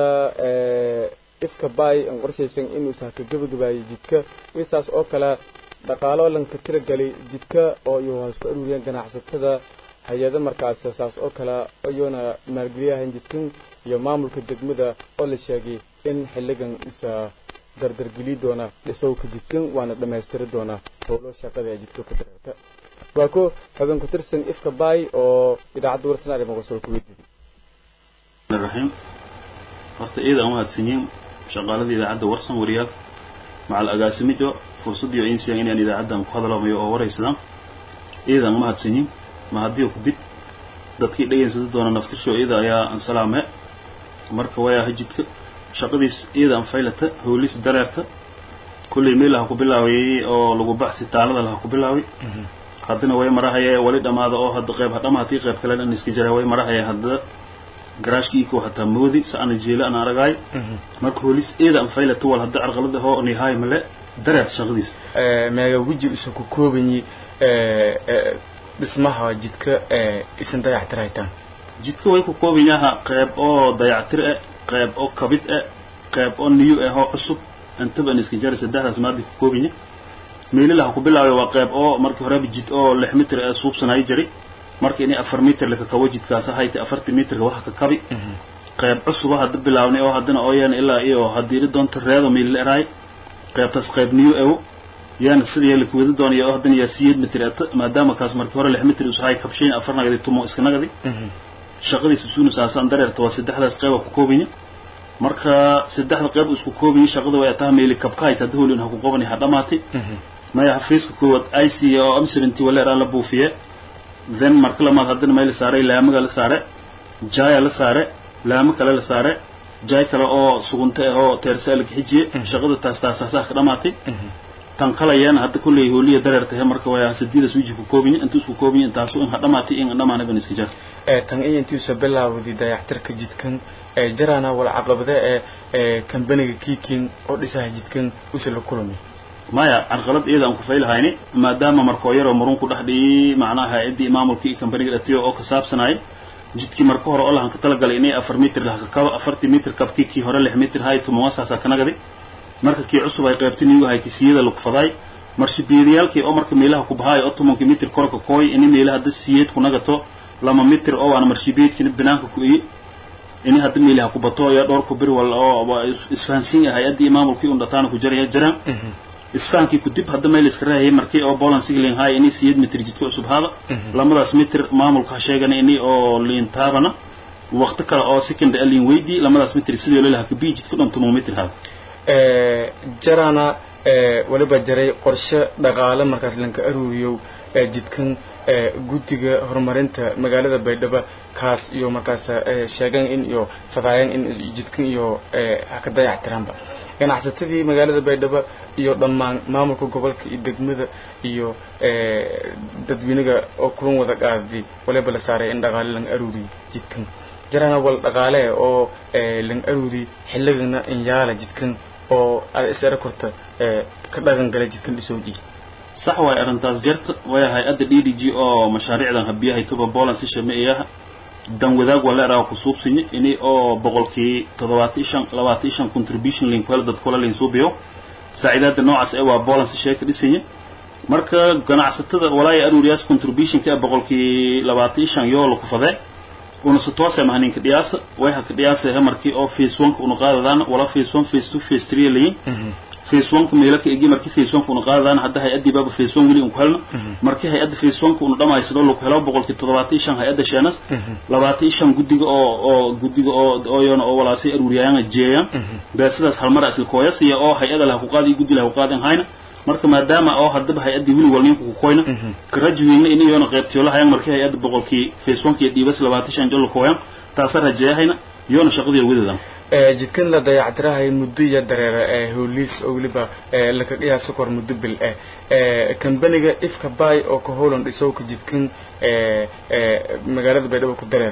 S1: ifka bay aan qorshaysan inuusa ka gebagabaayay jidka wisaas oo kale dhaqaalo lanka tiragelay jidka oo iyo isku aruuriyeen ganacsatada hay-ado markaas saas oo kale ayuuna maalgeliyahan jidkan iyo maamulka degmada oo la sheegay in xilligan usa dardargeli doona dhisowka jidkan waana dhammaystiri doona howlo shaqada ee jidka ku dareerta waa ko xubin ku tirsan ifka bay oo idaacadda warsan arrimo qosol ku weydiiyey
S10: raxiim horta iyada aan mahadsanyiin shaqaaladii idaacadda warsan wariyaal macal agaasimijo fursaddiyo insiyan inaan idaacaddan ku hadlamayo oo waraysadaan iyada aan mahadsanyiin mahadiyo ku dib dadkii dhegaysada doona naftirsho iyada ayaa aan salaame marka wayaa hajidka shaqadiis iyada aan faylata howlis dareerta kullay meel laha ku bilaawayay oo lagu baxsi taalada laha ku bilaaway haddana way marahaya wali dhammaada oo hadda qayb hadhamaatii qayb kale dhan iska jira way marahaya hadda garaashkiiko hataa moodi sa ana jeela ana aragaay marka howlis iyada aan faylata wal hadda carqalada hoo nihaay male dareerta shaqadiis
S1: meega weji isa ku koobanyi dhismaha jidka isan dayactiraytaan
S10: jidka way ku kooban yaha qayb oo dayactir eh qayb oo kabid eh qayb oo niyo eh oo cusub intaba an iska jari saddexdaas maadi ku kooban yahay meelilaha ku bilaabay waa qayb oo markii horeba jid oo lix mitir ee suubsanaayo jiray marka inay afar mitir laka kabo jidkaas ahayta afartii mitirka waxa ka kabi qayb cusuba hadda bilaabnay oo haddana oo yaana ilaa iyo hadiiri doonta reedo meelila eraay qaybtaas qayb niyo ewo yaana sidii la kuwada doonaya oo haddana yaa siyeed mitir ata maadaama kaas markii hore lix mitir usahay kabshayn afar nagadi tumo iska nagadi shaqadiis isuuna saasaan dareerta waa saddexdaas qayba ku koobanya marka saddexda qayb isku koobanya shaqada way ataha meeli kabkaayt hadda howlin ha ku qobani ha dhamaati maya xafiiska koowaad i c oo m seventy waleeraan la buufiye then marka lamaad haddana may la saaray laamaga la saare jaaya la saare laamo kale la saare jaay kale oo sugunta ah oo teersaa la kaxijiye shaqada taas taasaasaa ka dhamaatay tan kalayana hadda kulley hooliya dareertahe marka waa sadiidas wiji ku koobinya inta isku koobinya intaasu in ha dhamaatay in dhamaanaban iska jar
S1: tan iyo intiisa bilaawday dayactirka jidkan ee jaraana wala caqabada ee kambaniga kiikin oo dhisaha jidkan usa la kulmay
S10: maya carqalad iyada aan ku faylahayni maadaama markoo yaroo marun ku dhex dhiyey macnaha ciddii maamulkii iyo kambaniga dhatiyo oo ka saabsanayay jidkii marka hore oo lahan ka talagalay inay afar mitir laha ka kabo afartii mitir kabkii kii hore lix mitir hay tumawasaasa ka nagadi marka kii cusub ay qaybta niyu ahay kisiyada lagu fadaay marshibiidayaalkii oo marka meelaha ku bahaay oo tobankii mitir korka kooy ini meelaha hadda siyeed ku nagato lama mitir oo waana marshibiidkina banaanka ku eye ini hadda meelaha ku bato ayaa dhowr ku bir wal oo isfahansiin yahay haddii maamulkii un dhataana ku jaraya jiraan isfahankii ku dib hadda meel iska raahayay markii oo boland sigling hay ini siyeed mitir jidka cusub haada lamadaas mitir maamulka ha sheegana ini oo liin taabana waqti kale oo second alin weydii lamadaas mitir sidoo lelaha kabii jidka dhan toban mitir haada
S1: jarana waliba jaray qorshe dhaqaale markaas lanka aruuriyo jidkan guddiga horumarinta magaalada baydhabo kaas iyo markaas sheegan in iyo fadaayan in jidkan iyo haka dayactiraanba ganacsatadii magaalada baydhabo iyo dhammaan maamulka gobolka iyo degmada iyo dadweynaga oo kulan wada qaaday waliba la saaray in dhaqaale lang aruuriyo jidkan jarana wal dhaqaale oo lang aruuriy xilligana in yaala jidkan oo aad is era korta ka dhaqan gala jidkan dhisowdii
S10: sax waay arrintaas jarta way hay-adda d d g oo mashaariicdan habiyahay tuba boland si shameeyaha dan wadaag waa la eraa ku suubsinya ini oo boqolkii toddobaatan shan labaatan shan contribution link wala dad kula lin suubiyo saaciidaada noocaas ee waa boland si sheeka dhisanya marka ganacsatada walaaya aruuriyaas contributionka ee boqolkii labaatan shan yoo la ku fadee una si toose mahaninka dhiyaasa way haka dhiyaasa markii oo face one una qaadadaan wala face one face two face three layin face one ka meelo ka egi markii face one ka una qaadadaan hadda hay-addii baaba face one weli unku helna markii hay-adda face one ka una dhamaysado lagu helo boqolkii toddobaatan shan hay-adda sheenas labaatan shan guddiga oo oo guddiga oo ooyona oo walaasay aruuriyaayaan jeeyaan beesadaas halmara isla kooyas iyo oo hay-ada laha ku qaadi iyo guddi laha ku qaadin hayna marka maadaama oo haddaba hay-addii weli wal ninku ku koyna karajuweyna in iyoona qaybtiyo lahayaan markii hay-adda boqolkii face one ka iyo dhiibas labaatan shan jol kooyan taasa rajeeyahayna iyoona shaqadii wadadan
S1: jidkan la dayactirahay muddo iyo dareera ee howliis oo weliba laka qiyaaso kor muddo bil eh kambaniga ifka bay oo ka howlan dhisowka jidkan magaalada baydhabo ku dareera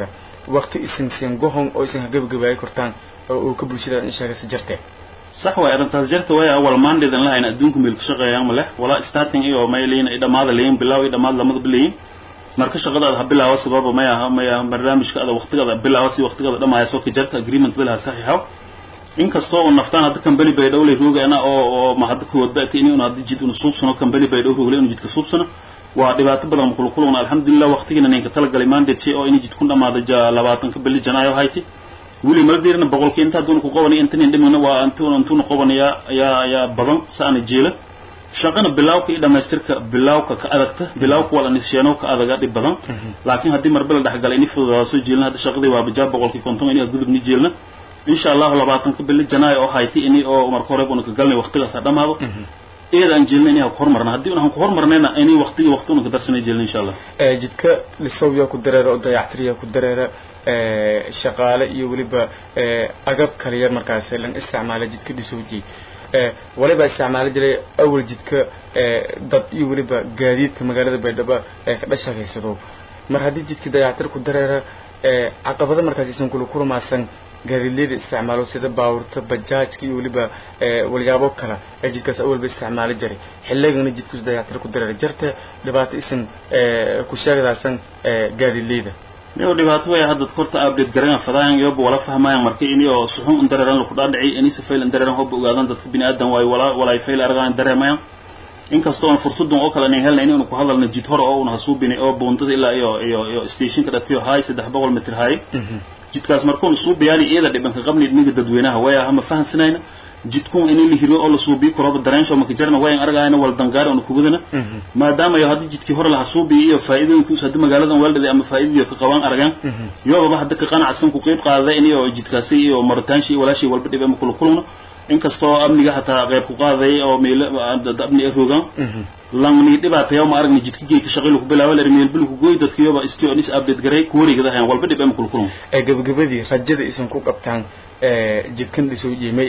S1: waqti isin siin gohon oo isin hagabagabaay kortaan oo uu ka bulshada in sheegaysa jirtee
S10: sax waay arrintaas jirta way awal maandheedan lahayn adduunka meel ka shaqeeyaan ma leh walaa starting iyo may leeyin ay dhamaada leeyin bilaaw iyo dhamaad lamadaba leeyin marka shaqadaada ha bilaawa sababa may aha may aha barnaamijka ada waqtigaada bilaawa si waqtigaada dhamaaya soo ka jarta agreement dalaha saxiixaw inkastoo uu naftaan hadda company bay dhowlay roogana oo oo ma hadda kuwad baati inuu hadda jid unu suubsano company bay dhow rooglay inuu jidka suubsano waa dhibaato badan ma kula kulana alxamdulilah waqtigiina ninka talagalay mandate oo inay jidkun dhamaada ja labaatanka bili janaayo hayti weli mala diirina boqolkii inta hadduuna ku qabanaya intanin dhimina waa intuuna intuuna qabanaya ayaa ayaa badan saana jeela shaqana bilaawka iyo dhamaystirka bilaawka ka adagta bilaawka waa la nisheeno ka adaga dhib badan laakiin haddii marba la dhexgalay ini fududaa soo jeelina hadda shaqadii waa bajaab boqolkii konton ini gudubni jeelna insha allahu labaatanka bili janaayo oo hayti ini oo marka hore una ka galnay waqtigaas ha dhamaado iyada aan jeelna inay ku hormarna haddii unahan ku hormarnayna inay waqtigii waqti una ka darsanay jeelna insha allah
S1: jidka lisawya ku dareera oo dayactiriya ku dareera shaqaale iyo weliba agab kaliya markaas lan isticmaala jidka dhisowji waliba isticmaali jiray awal jidka dad iyo weliba gaadiidka magaalada baydhabo ee ka dhashaqaysado mar haddii jidka dayactir ku dareera caqabado markaas isan kula kulmaasan gaadiidleyda isticmaalo sida baawurta bajaajka iyo weliba walyaabo kale ee jidkaas awalba isticmaali jiray xilligana jidkus dayactir ku dareera jarta dhibaato isan ku sheegdaasan gaadiidleyda
S10: niyo dhibaato way hadda korta update garan fadaan yoba wala fahmayaan marka ini oo suxun indareeran lagu dhaadhici ini si fail indareeran hoba ogaadan dadka bini aadan waay wala wala fail argaan dareemayaan inkastoo aan fursadan oo kale aan helnay inuu ku hadalna jid hore oo una hasuubini oo boondada ilaa iyo iyo iyo stationka dhatiyo hay 300 mitir hay jidkaas markuun suubiyaani iyada dhibanka qabni niga dadweynaha way ama fahansanayna jidkun inay la hiriyo oo la suubiyo koraba dareensho marka jarna wayan argayna wal dangaar oo ku gudana maadaama ay hadii jidkii hore la suubiyo iyo faa'iidooyinkiisu hadii magaaladan waalday ama faa'iidooyin ka qaban argaan yoobaba hadda ka qanacsan ku qayb qaaday inay oo jidkaasi iyo maritaanshi walaashi walba dhib ama kula kuluna inkastoo amniga hataa qayb ku qaaday oo meel amni ay rogaan lamni dhibaatayo ma aragni jidka geeyka shaqo ku bilaabo la meel bil ku gooy dadka yoba istio nis update garay ku wareegada hayaan walba dhib ama kula kuluna
S1: ee gabagabadii rajada isan ku qabtaan jidkan dhisoo yeemay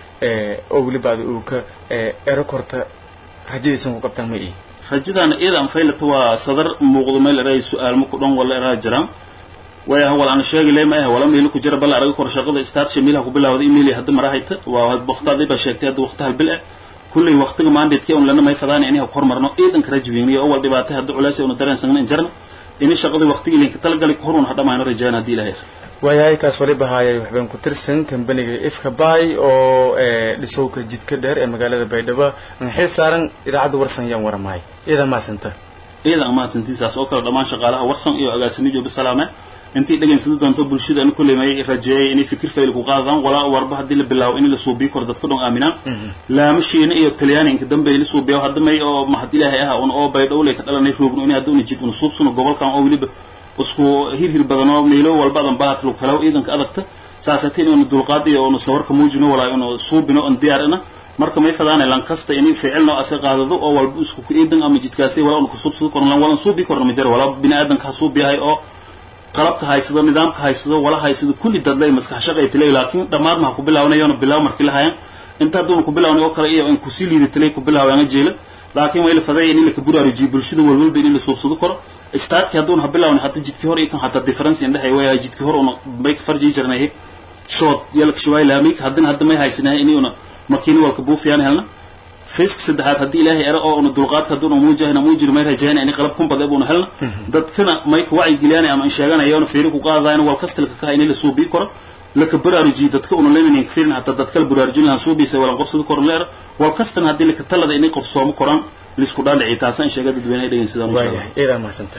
S1: ay oo weliba ada uu ka ero korta rajadiisan ku qabtaan ma ii
S10: rajadaana iyada aan faylata waa sadar muuqdo meel eray su-aal ma ku dhan wala eraa jiraan way ah wala aan sheegi leema ah wala meel ku jira bal araga kor shaqada start shamiilha ku bilaawday email hadda marahayta waa waqtada ba sheegtay hadda waqti hal bil ah kullay waqtiga mandate-kii un lana may fadaan inay ku hormarno ciidanka rajweyniyo oo wal dhibaatay hadda culays una dareensan in jarna inay shaqadii waqtigii linka talagalay ku horun hadhamayno rajaan haddii ilaahay
S1: waayahay kaas waliba haayay waxbaan ku tirsan kambaniga ifka bay oo dhisowka jidka dheer ee magaalada baydhabo xil saaran idaacadda warsan yaan waramaay iyada maasanta
S10: iyada amaasantiin saas oo kale dhammaan shaqaalaha warsan iyo agaasimiyo bisalaame intii dhegaynsada doonto bulshada anu kulley may rajeeyay inay fikir fayl ku qaadaan walaa warba haddii la bilaabo in la suubiyo kor dadka dhan aaminaan laamashiina iyo talyaani inka dambe la suubiyo hadda may oo mahad ilaahay ah un oo baydhowley ka dhalanay roogno in hadda una jid una suubsano gobolkan oo weliba isku hirhir badan oo meelo walbadan bahat lagu kalaw ciidanka adagta saasatiin inu dulqaad iyo unu sawarka muujino walaa inu suubino on diyaarina marka may fadaanay lan kasta inay ficilno ase qaadado oo walba isku ku iidan ama jidkaasi walaa unu kusuubsado korno lan walan suubi korno ma jiro walaa bini aadanka ha suubiyahay oo qalabka haysado nidaamka haysado wala haysado kulli dadlay maskax shaqay tilay laakiin dhammaad ma ku bilaawnayoona bilaaw markii la hayan inta hadduuna ku bilawnay oo kale iyo in kusii liidatalay ku bilaawayana jeela laakiin way la faday in la ka buraarujiyo bulshada walwalba in la suubsado karo istaadkii hadduuna ha bilaawna hadda jidkii hore iyo kan hataa difference indhexay way jidkii hore una may ka farjii jirnay shood yalka shuwaay laamay haddana hadda may haysanahay inayuna makiina walka buufiyaan helna fisk saddexaad haddii ilaahay ero oo una dulqaadka hadduuna muujahayna muujiri may rajayna inay qalab kun badeeb una helna dadkana may ka wacyi geliyaan ama sheeganayona fiiri ku qaadayna wal kastalka ka in la suubii karo laka baraarujiyo dadka una leminayn fiirin hataa dadka la baraarujin lahan suubiisa walan qobsada koro leer wal kastana haddii laka talada inay qobsoomo koraan lisku dhaadhici taasaan sheega dadweynaha dhegeysadaan insha allah
S1: iyadaa mahadsanta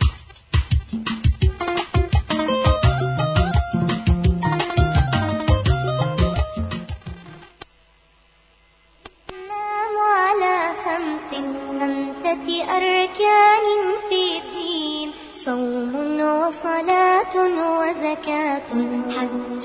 S11: أركان في الدين صوم وصلاة وزكاة حج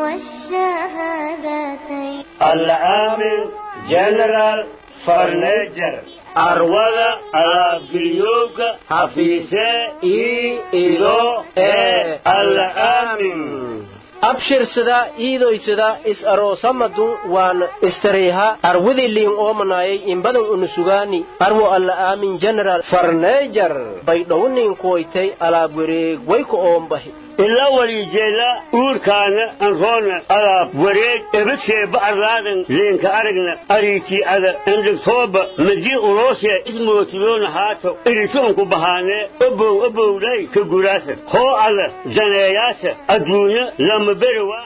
S11: والشهادتين
S12: العامل جنرال فرنجر arwada alaabgeliyooga hafiise ii ido ee al'aamin
S5: abshirsada iidoysada is aroosamadun waan istareyha arwidiliin oomanayay imbadan unusugaani arwo alla aamin general farneejar baydhownin kuwaytay alaab wareeg wayku oombahi
S12: ilaa walijeela uurkaana anroona alaab wareeg ebadseeba arlaadan leenka aragna ariitii ada endhigtooba madii uloosee ismootiloona haato iritoonku bahaanee obow obowlay ka guraasa hoo ada daneeyaasa adduunya lama beri waaha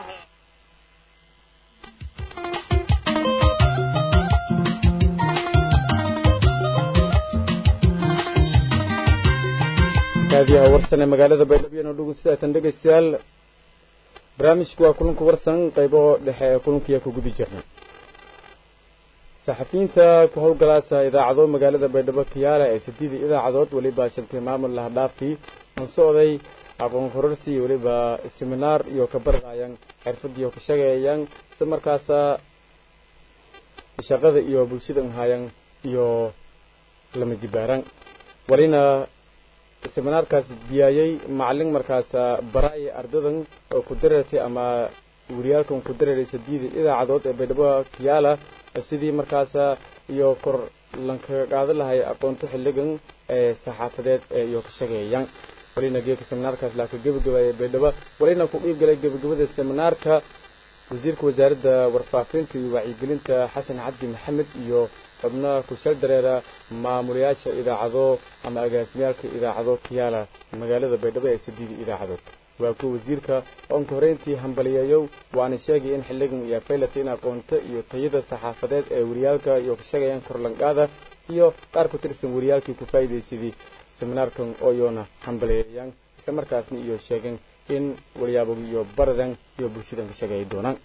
S1: kaadiyaha warsan ee magaalada baydhabo inoo dhugun sidaatan dhegaystayaal barnaamijku waa kulanka warsan qaybo dhexe ee kulankiya ku gudi jirnay saxafiyiinta ku howlgalaasa idaacado magaalada baydhabo kiyaale ee sideedii idaacadood weliba shantay maamul lahadhaafi aan socday aqoon kororsi iyo weliba seminaar iyo ka barqayan xirfadiyo ka shaqeeyaan isla markaasa shaqada iyo bulshadan hayan iyo lama jibaaran walina seminaarkaas biyaayay macalin markaas baraaya ardadan oo ku dareertay ama wariyaalkan ku dareeray sadiida idaacadood ee baydhabo kiyaala sidii markaas iyo kor lankaga qaadan lahay aqoonto xilligan ee saxaafadeed ee iyo ka shaqeeyaan walina geeka seminaarkaas laa ka gebagabaaya baydhabo walina ku dhiib galay gebagabada seminaarka wasiirka wasaaradda warfaafinta iyo wacyigelinta xasan cabdi maxamed iyo xubno kushal dareera maamulayaasha idaacado ama agaasimyaalka idaacado kiyaala magaalada baydhabo ee sideeda idaacadood waa kuwa wasiirka oonka horeyntii hambaliyeeyow waana sheegay in xilligan iyo faylata in aqoonto iyo tayada saxaafadeed ee wariyaalka iyo ka shaqayaan korlanqaada iyo qaar ku tirsan wariyaalkii ku faa'iidaysadii seminaarkan ooyoona hambaliyeeyaan isla markaasna iyo sheegeen in waryaabog iyo baradan iyo bulshadan ka shaqeeyi doonaan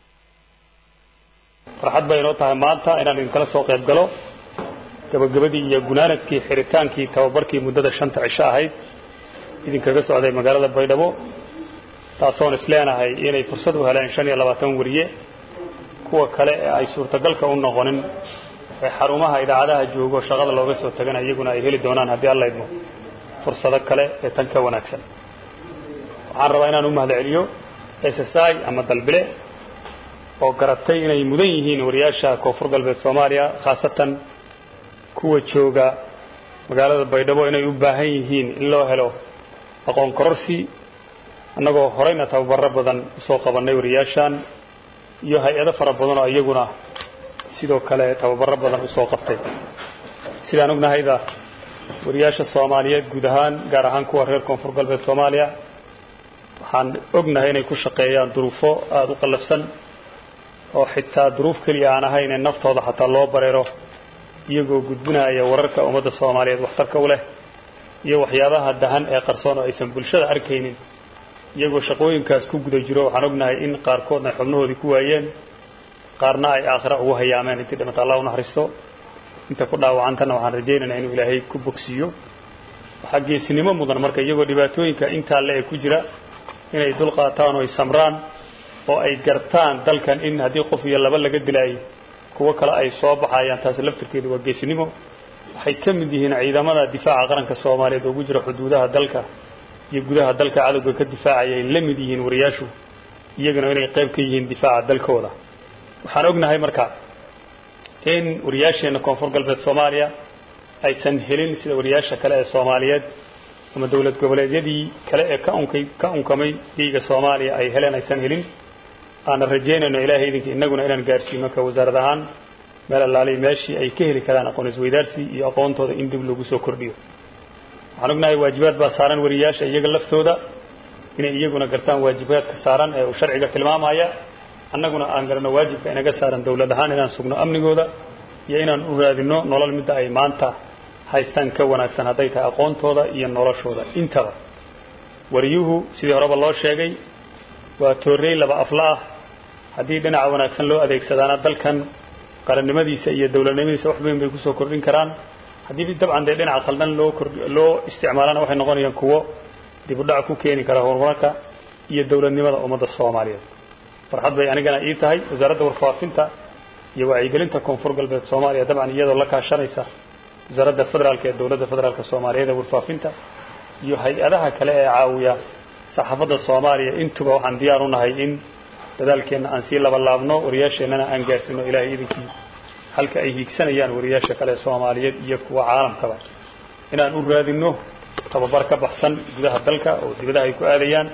S13: farxad bay inoo tahay maanta inaan idinkala soo qayb galo gabagabadii iyo gunaanadkii xiritaankii tababarkii muddada shanta cisho ahayd idinkaga socday magaalada baydhabo taasoon isleenahay inay fursad u heleen shan iyo labaatan wariye kuwa kale ee ay suurtagalka u noqonin ee xarumaha idaacadaha joogo shaqada looga soo tagana iyaguna ay heli doonaan haddii alla idmo fursado kale ee tan ka wanaagsan waxaan rabaa inaan u mahadceliyo s s i ama dalbile oo garatay inay mudan yihiin wariyaasha koonfur galbeed soomaaliya khaasatan kuwa jooga magaalada baydhabo inay u baahan yihiin in loo helo aqoon kororsi annagoo horeyna tababaro badan usoo qabannay wariyaashan iyo hay-ado fara badan oo iyaguna sidoo kale tababaro badan usoo qabtay sidaan ognahayda wariyaasha soomaaliyeed guud ahaan gaar ahaan kuwa reer koonfur galbeed soomaaliya waxaan ognahay inay ku shaqeeyaan duruufo aada u qallafsan oo xitaa duruuf keliya aan ahayn in naftooda xataa loo bareero iyagoo gudbinaya wararka ummadda soomaaliyeed waxtarka u leh iyo waxyaabaha dahan ee qarsoon oo aysan bulshada arkaynin iyagoo shaqooyinkaas ku guda jiro waxaan ognahay in qaarkoodna ay xubnahoodii ku waayeen qaarna ay aakhira ugu hayaameen intii dhimata allah u naxariisto inta ku dhaawacantana waxaan rajaynaynaa inuu ilaahay ku bogsiiyo waxaa geesinimo mudan marka iyagoo dhibaatooyinka intaa le ee ku jira inay dul qaataan oo ay samraan oo ay gartaan dalkan in haddii qof iyo laba laga dilaayo kuwo kale ay soo baxayaan taasi laftirkeedu waa geesinimo waxay ka mid yihiin ciidamada difaaca qaranka soomaaliyeed oo ugu jira xuduudaha dalka iyo gudaha dalka cadowga ka difaacaya ay la mid yihiin wariyaashu iyaguna inay qayb ka yihiin difaaca dalkooda waxaan ognahay marka in wariyaasheenna koonfur galbeed soomaaliya aysan helin sida wariyaasha kale ee soomaaliyeed ama dowlad goboleedyadii kale ee ka unkay ka unkamay dhiiga soomaaliya ay heleen aysan helin aanan rajaynayno ilaahay idinka innaguna inaan gaarsiino ka wasaarad ahaan meel allaaliy meeshii ay ka heli karaan aqoon isweydaarsi iyo aqoontooda in dib lagu soo kordhiyo waxaan ognahay waajibaad baa saaran wariyaasha iyaga laftooda inay iyaguna gartaan waajibaadka saaran ee uu sharciga tilmaamaya annaguna aan garanno waajibka inaga saaran dowlad ahaan inaan sugno amnigooda iyo inaan u raadinno nolol midda ay maanta haystaan ka wanaagsan hadday tahay aqoontooda iyo noloshooda intaba wariyuhu sidii horeba loo sheegay waa toorrey laba afla ah haddii dhinaca wanaagsan loo adeegsadaana dalkan qarannimadiisa iyo dowladnimadiisa wax weyn bay kusoo kordhin karaan haddii dabcan dee dhinaca qaldan loo loo isticmaalana waxay noqonayaan kuwo dib u dhac ku keeni kara horumarka iyo dowladnimada ummadda soomaaliyeed farxad bay anigana ii tahay wasaaradda warfaafinta iyo wacyigelinta koonfur galbeed soomaaliya dabcan iyadoo la kaashanaysa wasaaradda federaalka ee dowladda federaalka soomaaliyeed ee warfaafinta iyo hay-adaha kale ee caawiya saxaafadda soomaaliya intuba waxaan diyaar u nahay in dadaalkeenna aan sii labalaabno wariyaasheennana aan gaarsiino ilaahay idinkii halka ay hiigsanayaan wariyaasha kale soomaaliyeed iyo kuwa caalamkaba inaan u raadinno tababar ka baxsan gudaha dalka oo dibadaha ay ku aadayaan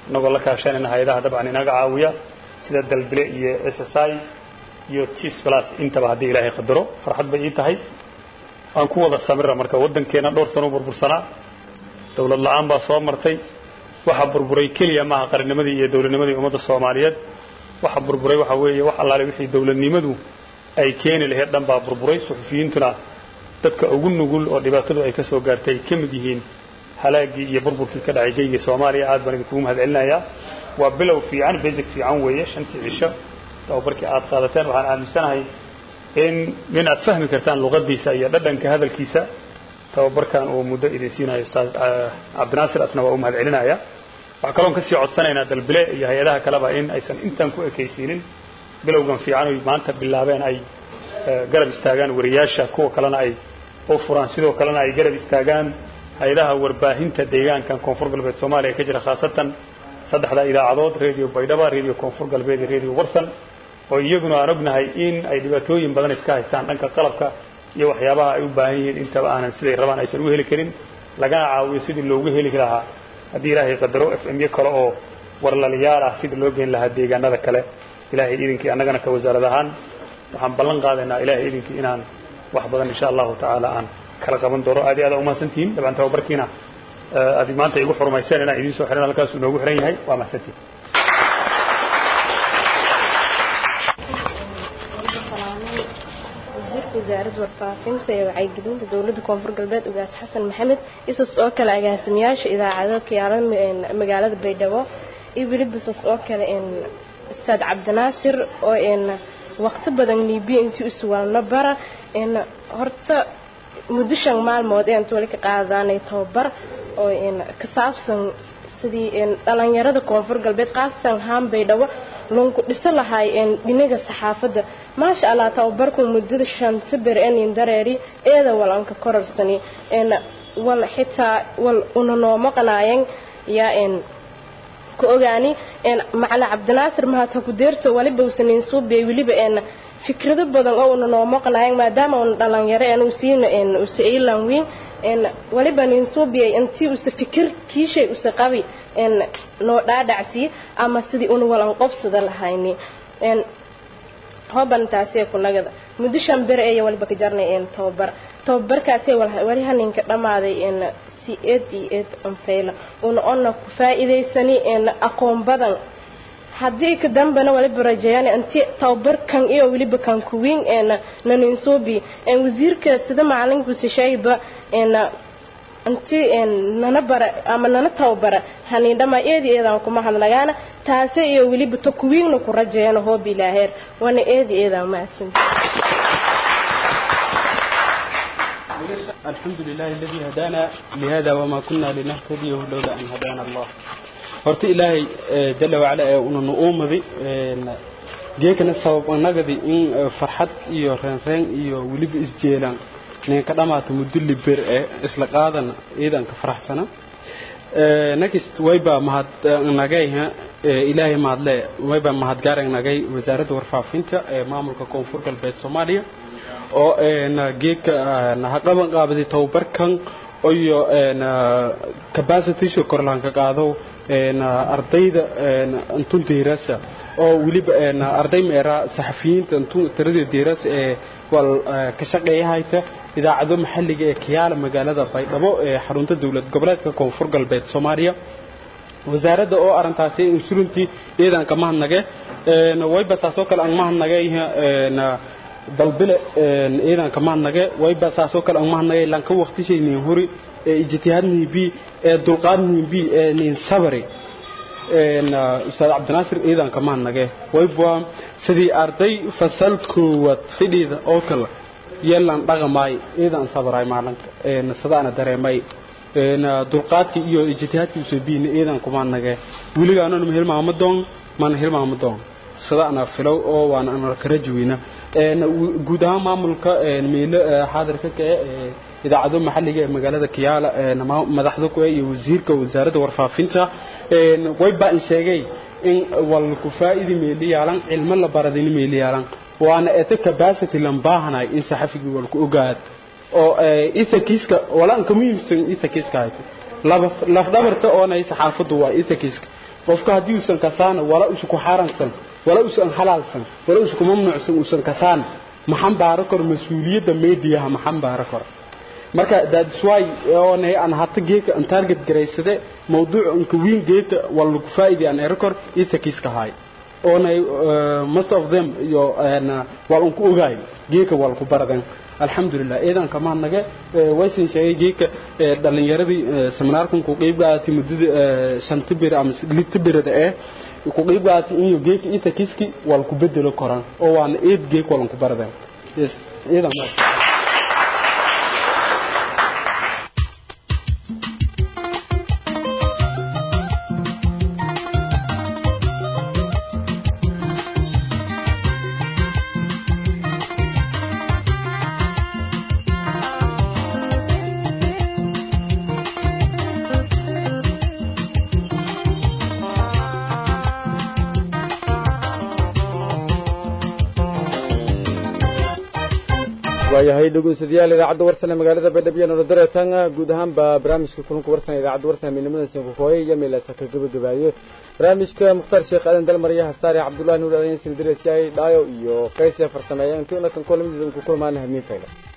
S13: inagoo la kaashanayna hay-adaha dabcan inaga caawiya sida dalbile iyo s s i iyo tis plus intaba haddii ilaahay qadaro farxad bay ii tahay aan ku wada samira marka waddankeena dhowr sano burbursanaa dowlad la-aan baa soo martay waxa burburay keliya maaha qarannimadii iyo dowladnimadii ummadda soomaaliyeed waxa burburay waxa weeye wax allaale wixii dowladnimadu ay keeni lahayd dhan baa burburay suxufiyiintuna dadka ugu nugul oo dhibaatadu ay ka soo gaartay ay ka mid yihiin halaagii iyo burburkii ka dhacay geyga soomaaliya aad baan idinkugu mahad celinayaa waa bilow fiican basic fiican weeye shantii cisho tababarkii aad qaadateen waxaan aaminsanahay in in aad fahmi kartaan luqadiisa iyo dhadhanka hadalkiisa tababarkan uu muddo idin siinayo ustaad cabdinaasir asna waa u mahad celinaya waxaa kaloon kasii codsanaynaa dalbile iyo hay-adaha kaleba in aysan intan ku ekaysiinin bilowgan fiican oy maanta bilaabeen ay garab istaagaan wariyaasha kuwa kalena ay u furaan sidoo kalena ay garab istaagaan hay-adaha warbaahinta deegaankan koonfur galbeed soomaaliya ka jira khaasatan saddexda idaacadood radio baydhaba radio koonfur galbeed iyo radio warsan oo iyaguna aan ognahay in ay dhibaatooyin badan iska haystaan dhanka qalabka iyo waxyaabaha ay u baahan yihiin intaba aanan siday rabaan aysan u heli karin lagana caawiyo sidii loogu heli lahaa haddii ilaahay qadaro f m yo kale oo warlaliyaal ah sidii loo geyn lahaa deegaanada kale ilaahay idinkii annagana ka wasaarad ahaan waxaan ballan qaadaynaa ilaahay idinkii inaan wax badan insha allahu tacaala aan kala qaban doono aad iyo aad umahadsantihiin dabcan tababarkiina aad maanta igu xurmayseen inaan idiin soo xiran halkaas inoogu xiran yahay waa mahadsantihiin
S14: wasaaradda warfaafinta ee wacyigelinta dowladda koonfur galbeed ugaas xasan maxamed isas oo kale agaasimayaasha idaacado kayaalan magaalada baydhabo iyo weliba isas oo kale ustaad cabdinaasir oo waqti badan liibiya intii u suwaalno bara horta muddo shan maalmood ee inta wali ka qaadaanay tababar oo ka saabsan sidii dhalinyarada koonfur galbeed khaasatan haan baydhabo lunku dhisa lahay dhinaga saxaafadda maasha allah tababarku muddada shanta ber enin dareeri eeda wal anka korarsani wal xitaa wal una noo maqnaayan yaa ka ogaani macala cabdinaasir mahata ku deerta waliba usanin suubiyay weliba fikrado badan oo una noo maqnaayan maadaama una dhalinyaro en usiina usa ilan weyn waliba nin suubiyay intii usa fikir kiishay usa qabi noo dhaadhacsiye ama sidii una walan qobsada lahayni hoban taasee kunagada muddo shan bere aya waliba ka jarnay tababar tababarkaasee wali haninka dhammaaday si eed iyo eed anfayla una ona ku faa'iidaysani aqoon badan haddii ka dambana waliba rajeeyaan inti tababarkan iyo weliba kan kuwiin naninsuubi wasiirka sida macalinkuusi sheegayba inti nana bara ama nana tababara haniindhama eedi eedaan kuma hadlagaana taase iyo weliba to kuwiigna ku rajeeyana hoob ilaaheer wana eedi eedaan mahadsanta
S9: الحمد لله الذي هدانا لهذا وما كنا لنهتديه لولا أن هدانا الله horta ilaahay jalla wacala ee una nu-uumadi geekana sabab anagadi in farxad iyo reenreen iyo weliba isjeelaan ninka dhammaata muddo liber ee isla qaadana ciidan ka faraxsana next wayba mahad nagay ilaahay mahadle wayba mahadgaarag nagay wasaaradda warfaafinta ee maamulka koonfur galbeed soomaaliya oo geedka ha qaban qaabaday tababarkan iyo capacitysha korlaanka qaado ardayda antun diirasa oo weliba arday meera saxafiyiinta antun tirada diirasa ee wal ka shaqeeyahayta idaacado maxalliga ee kiyaala magaalada baydhabo ee xarunta dowlad goboleedka koonfur galbeed soomaaliya wasaaradda oo arintaasi insurantii iidan ka mahadnage wayba saasoo kale aan mahadnage dalbile iidan ka mahadnage wayba saasoo kale aan mahadnage lanka waqtishaynin huri ee ijtihaadnihi bi ee dulqaadnihi bi ee nin sabri ustaad cabdinaasir iidan ka mahadnage wayba sidii arday fasal koowaad fidhiida oo kale yeelan dhaqamaay iidan sabray maalinka sadaana dareemay dulqaadkii iyo ijtihaadkii usabiina iidan kuma nage weligaananu hilmaama doon mana hilmaama doon sadaana filow oo waana ana kala juwina guud ahaan maamulka meelo xaadirka ka ee idaacado maxalliga ee magaalada kiyaala madaxda ku iyo wasiirka wasaaradda warfaafinta way baa in sheegay in wal ku faa'iidi meeli yaalan cilmo la baradin meeli yaalan waana eta capacity lan baahanay in saxafigii wal ku ogaad oo isakiiska walaan ka muhiimsan isakiiska hayto laf dhabarta oonay saxaafadu waa isakiiska qofka haddii uusan kasaana wala usu ku xaaransan wala usan halaalsan wala usu ku mamnuucsan uusan kasaan maxan baaro kor mas-uuliyadda meediyaha maxan baaro kor marka that's why oonay aan hata geeka aan target garaysade mawduuc anka wiin geeta waa lagu faa'iiday aan erikor itakiska haay oonay most of them iyo waa unku ogaay geeka waa lagu baradan alxamdulilah iidan kamaan naga waysan sheegay geeka dhalinyaradii seminaarkan ku qeyb qaadatay muddada shanta bir ama lita birada eh ku qeyb qaadatay inyo geeka itakiski waa lagu bedelo koran oo waana eed geek waa lagu baradan yes iidan
S1: waayahay dhegeystayaal idaacadda warsane magaalada baydhabo iyo nolodareetan guud ahaanba barnaamijka kulanka warsane idaacadda warsane midnimada sinkukooye iyo meelaasa ka gabagabaayo barnaamijka mukhtaar sheekh aadan dalmarya hasaare cabdullahi nuur adayn sindiresyay dhaayo iyo qaysiya farsameeya intii unakan kulamadiisa ku kulmaana hamiin fayla